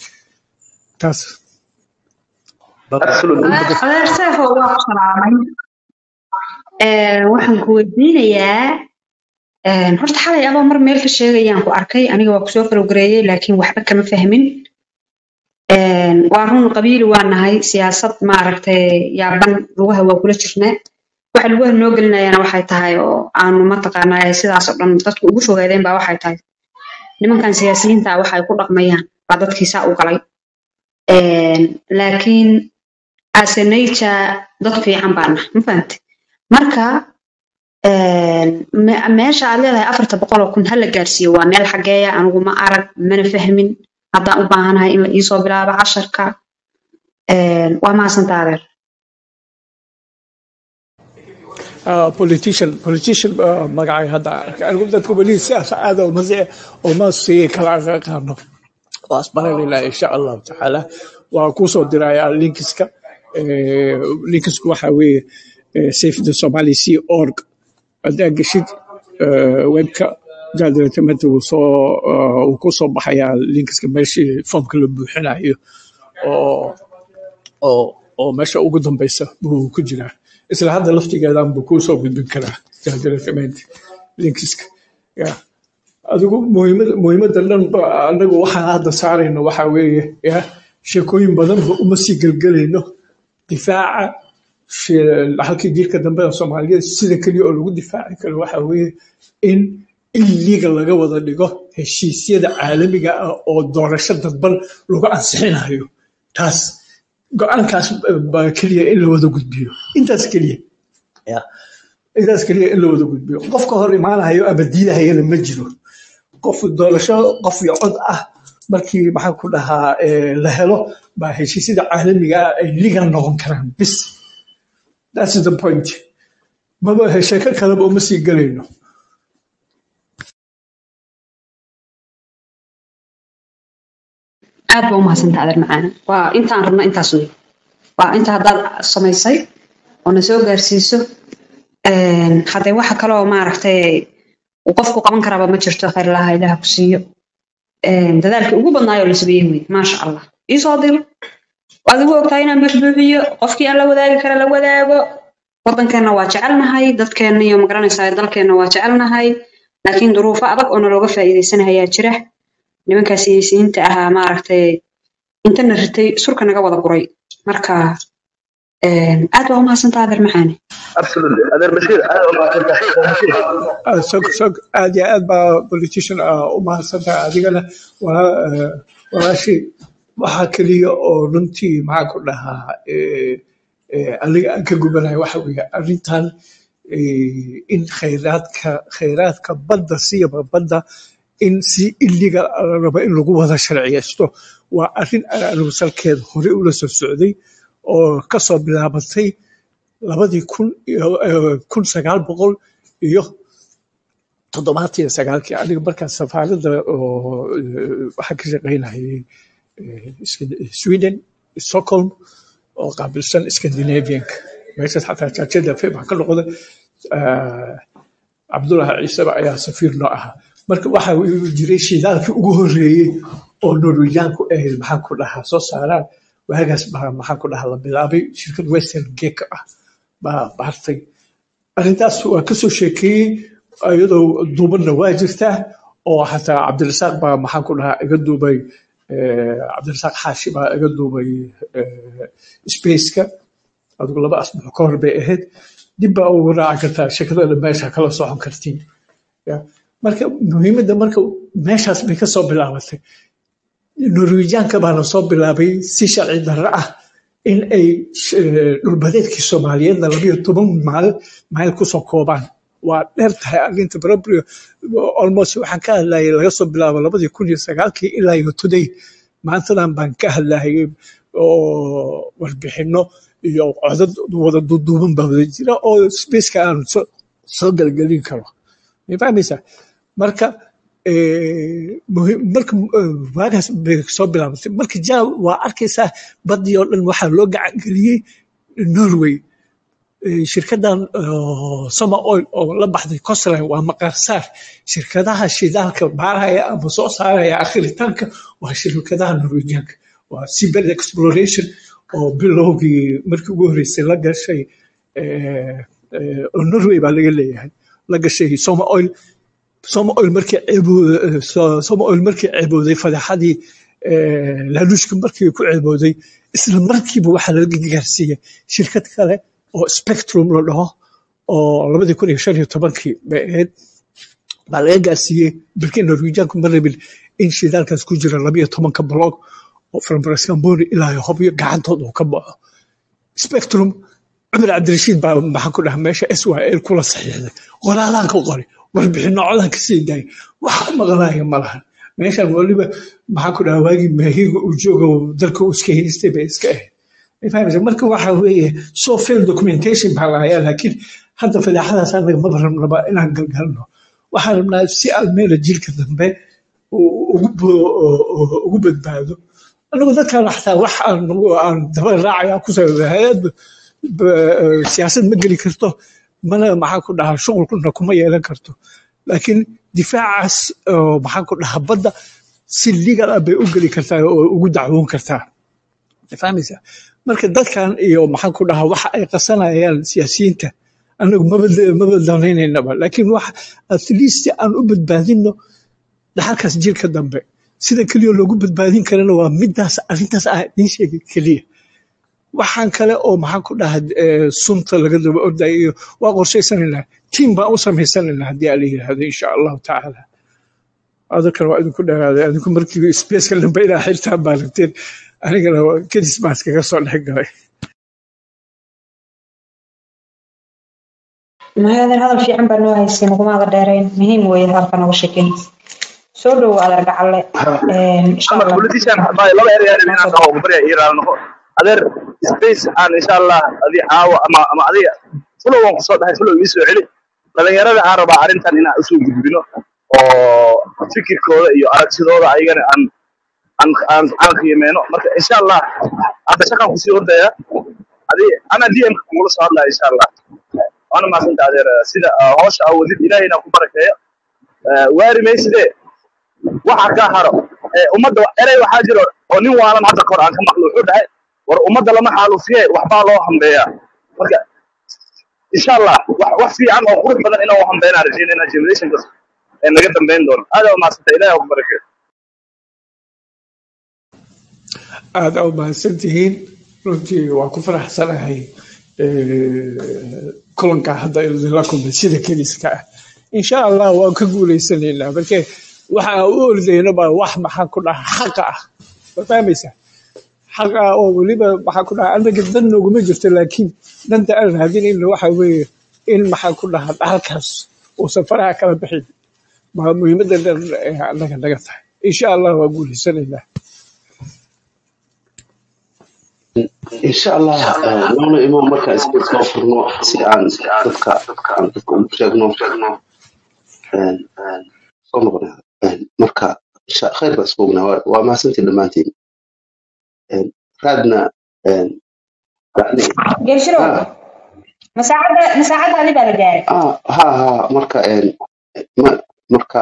taas adeer seefo waa ku salaamay Ee, waxaan ku weydiinayaa een, horta xalay adoo mar meel ka sheegayaan ku arkay aniga waa kusoo falowgareeyey laakiin waxba kama fahmin Een, waa run qabiili waa nahay siyaasad maaragtay yaaban lugaha waa kula jirnaa waxa lugaha noo gelinayana waxay tahay oo aanu mataqaanaa sidaas oo dhan dadku ugu fogaadeen baa waxay tahay nimankan siyaasiyiinta ah waxay ku dhaqmayaan baa dadkii saa u galay Een, laakiin as a nature dad fiican baa nahay ma fahamtay marka een, me- meesha aad leedahay afarta boqol oo kun ha la gaarsiiyo waa meel xageeya anigu ma arag mana fahmin haddaan u baahanahay in la iisoo bilaabo casharka Een, waa mahadsantaa adeer ah, politician politician ah, magacay hadda arkay. anigu dadka weli sidaas aad uma si- uma sii kala aqaano waa asbaranayna insha allahu tacaala waa kusoo dirayaa linkiska Eh, linkisku waxa weeye eh, safe the somali sea org haddaa geshid eh, webka jaadiratamada uu soo eh, uu kusoo baxayaa linkiska meeshii foomka la buuxinayo oo oo oo meesha ugu dambeysa buu ku jiraa isla hadda laftigeedan buu kuu soo gudbin karaa jaadiratamada linkiska ya adigu muhiimada muhiimada dhan ba- anagu waxaan hadda saarayno waxa weeye ya sheekooyin badan ba uma sii gelgelayno difaaca she- halkii jiilka dambe ee soomaaliyeed sida keliya oo lagu difaaci karo waxa weeye in in liiga laga wada dhigo heshiisyada caalamiga ah oo doorasho dadban lagu ansixinayo taas go-aankaas baa keliya in la wada gudbiyo intaas keliya ya intaas keliya in la wada gudbiyo qofka hor imaanayo ama diidahayana ma jiro qof doorasho qof iyo cod ah markii maxaan ku dhahaa eh, la helo baa heshiisyada caalamiga ah ay ligan noqon karaan bis that's the point maba sheeko kaleba uma sii gelayno aad baa umahadsantaa adeer macaana waa intaan rabno intaas wey waa inta haddaad samaysay oo na soo gaarsiiso Een, haddee waxa kale oo maaragtay uu qofku qaban karaaba ma jirto khayr laha ilaha ku siiyo Een, dadaalkii ugu badnaayoo la sameeyey wey maasha allah iisoo diro adigu ogtahay inaan buuxbuuxiyo qofkii aan la wadaagi kara la wadaago waddankeenna waa jecelnahay dadkeenna iyo magaranaysaa dalkeenna waa jecelnahay laakiin duruufo adag oo nalooga faa'iidaysanayaa jira nimankaa siyaasiyiinta ahaa maaragtay intana ritay surka naga wada guray marka een, aad baa umahadsantaa adeer maxaane absolutely adeer bashiir aad u mahadsantahay Ah, sog sog aad iyo aad baa politician ah u mahadsantahay adigana waa eh, walaashii waxaa keliya oo runtii maxaan ku dhahaa eh, eh, aniga aan ka gubanayo waxa weeye arrintan eh, in khayraadka khayraadka badda siyaba badda in si iliga la rabo in lagu wada sharciyeysto waa arrin aan anigu salkeeda hore ula soo socday oo kasoo bilaabatay labadii kun iyo eh, kun sagaal boqol iyo toddobaatan iyo sagaalkii aniga markaas safaaradda oo eh, waxaan ka shaqaynayay eh, Sc- sweden stockholm oo qaabilsan scandinavianka meeshaas xataa jaajada fe waxaa ka noqday eh, cabdulahi ciiseba ayaa safiir noo ahaa marka waxa uu jiray shidaalkii ugu horeeyey oo norwegianku ay maxaan ku dhahaa soo saaraan waagaas baa maxaan ku dhahaa la bilaabay shirkad western geka ah baa baartay arrintaas waa kasoo sheekeeyey iyadoo duubanna waa jirtaa oo xataa cabdirasaaq baa maxaan ku dhahaa iga duubay eh, cabdirasaaq xaashi baa iga duubay eh, spaceka adigu laba asbuuc ka hor bay ahayd dib baa ugu raaci kartaa sheekadana meesha kala socon kartiin Ya. marka muhiimadda marka meeshaas bay kasoo bilaabatay norwegianka baana soo bilaabay si sharci darro ah in ay eh, dhulbadeedkii soomaaliyeedna labayo toban maal mayl kusoo koobaan waa dheer tahay arrinta barabrio almost waxaan ka hadlayay laga soo bilaabo labadii kun iyo sagaalkii ilaa iyo today maantadan baan ka hadlayay oo warbixino iyo codad wada duuduuban baa wada jira oo spaceka aan soo soo gelgelin karo ma fahmaysaa marka eh, muhiim- marka eh, waagaas bay soo bilaabatay marka jaal waa arkaysaa badii oo dhan waxaa loo gacan geliyey norway Eh, shirkadan oo summer oil oo la baxday costline waa maqaarsaar shirkadaha shidaalka baaraya ama soo saaraya akhiritaanka waa shirkadaha norwegianka waa seabed exploration oo bilowgii markii ugu horreysay la gashay eh, eh, oo norway baa laga leeyahay la gashay summer oil summer oil markii ceebooday summer oil markii ceebooday fadeexadii eh, laaluushka markii ku ceebooday isla markiiba waxaa laga gaarsiiyey shirkad kale oo spectrum la dhaho oo labadii kun iyo shan iyo tobankii bay ahayd baa laga gaarsiiyey balkii norwegianku ma rabin in shidaalkaas ku jira labayo tobanka blog oo from brascamboni ilaa iyo hobyo gacantood uu ka baxo spectrum cumar cabdirashiid baa maxaan ku dhaha meesha s y l kula saxiixday qoraalaan ka qori warbixino codaan ka sii daayay waxa maqlaaya ma lahan meeshan waliba maxaan ku dhaha waagii maahiga uu jooga dalka uu iska haystay bay iska ahayd fahmaysa marka waxa weeye so fail documentation baa lahayaa laakiin hadda fadeexadaas anaga maba rabnaba inaan galgalno waxaan rabnaa si almeela jiilka dambe uu ugu bo- oo- oo ugu badbaado anagu dadkan xataa wax aan aan daba raacaya ku sababa hay-ad ba- siyaasad ma geli karto mana maxaan ku dhahaa shuqulkuna kuma yeelan karto laakiin difaacaas oo maxaan ku dhahaa badda si legal ah bay u geli kartaa oo ugu dacwoon kartaa fahmaysa marka dadkan iyo maxaan ku dhahaa waxa ay qasanayaan siyaasiyiinta anagu maba maba danaynanaba laakiin wax at least aan u badbaadino dhaxalkaas jiilka dambe sida keliya loogu badbaadin karana waa midaas arrintaas ah idiin sheegay keliya waxaan kale oo maxaan ku dhahaa eh, sunta laga daba ordayo iyo waa qorshaysanaynaa tiim baan u samaysanaynaa haddii ala yidhaahdo insha allahu tacaala adalkan waa idinku dheeraaday adinku markii spaceka dambe inaa xirtaan baa rabteen anigana waa kedis baan iskaga soo dhex galay mahadin hadal fiican baa noo haysay nagumaada dheerayn muhiim weeye halka noga sheekin soo dhowo adeer gacalle insha ama allah politician baa laba ereyaan inaan dhaho barya ii raali noqo adeer space aan insha allah adi caawa ama ama adiga fulow waan kusoo dhahay fulow ii soo celi dhalinyarada aan rabaa arrintan inaan usoo gudbino oo fikirkooda iyo aragtidooda ayagana aan aan aan aan qiimeeno marka insha allah hadda shaqaan kusii ordaya adi ana dm kugula soo hadlaya insha allah waana maasanta adeer sida ah, hawsha aa wadid ilaahayna ku barakeeyo Eh, waari maysidee waxa ka haro ee ummadda erey waxaa jiro oo nin waalan hadda kor aan ka maqlo wuxuu dhahay war ummadda lama xaalufiye waxbaa loo hambeeyaa marka insha allah wax wax fiican oo qurux badan inaan u hambeynaa rajeynayna generationka ee naga dambeyn doono aad aa umahadsanta ilahi ku barakeeyo aad aa u mahadsan tihiin runtii waa ku faraxsanahay eh, kulanka hadda idinla kulmay sida keliska ah insha allah waan ka guuleysanaynaa marke waxa aan u ordayno baa wax maxaan ku dhaha xaqa ah ma fahmaysa xaqa ah oo weliba maxaan ku dhaha anaga dan nooguma jirto laakiin danta aan raadinayno waxa weeye in maxaan ku dhaha dhahalkaas uusan faraha kala bixin baa muhiimadda dhan ee anaga naga tahay insha allah waa guuleysanaynaa insha allah eh, noona imo marka space noo furno si aan dadka aan dadka ugu sheegno een, een, soo noqonaya Een, marka insha khayr baa isku ognaa waa waa mahadsantiin dhammaantiin Een, raadna een, yani geeshiro ha masaacada masaacadaadi baa la gaaray ah, ha ha marka een, ma- marka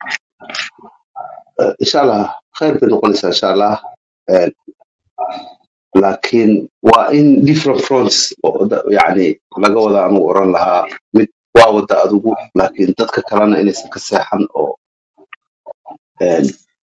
eh, insha allah khayr bay noqonaysaa insha allah Een, laakiin waa in different fronts oo da- yani laga wada anugu oran lahaa mid waa wada adigu laakiin dadka kalena inaysan ka seexan oo een,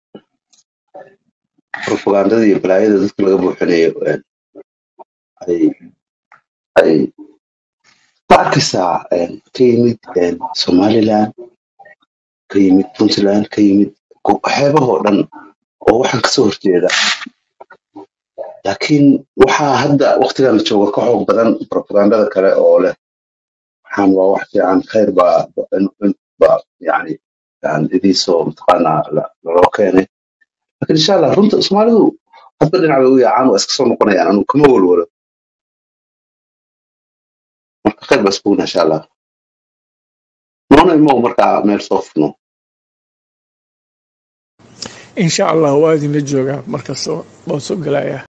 propagandada iyo balaayada dadka laga buuxinayo een, ay ay ma arkaysaa een, ka yimid een, somaliland ka yimid puntland ka yimid go- xeebahoo dhan oo waxaan kasoo horjeeda laakiin waxaa hadda waqtigan la jooga ka xoog badan propagandada kale oo leh waxaan waa wax fiican khayr baa in- in- baa yani aan idiisoo mataqaanaa la- laloo keenay laakiin insha allah runta soomaalidu hadba dhinac bay u yaacaan waa iska soo noqonayaan anu kama walwalo marka khayr baa isbugna insha allah noona imow markaa meel soo furno insha allah waa idinla joogaa markastoo waan soo gelayaa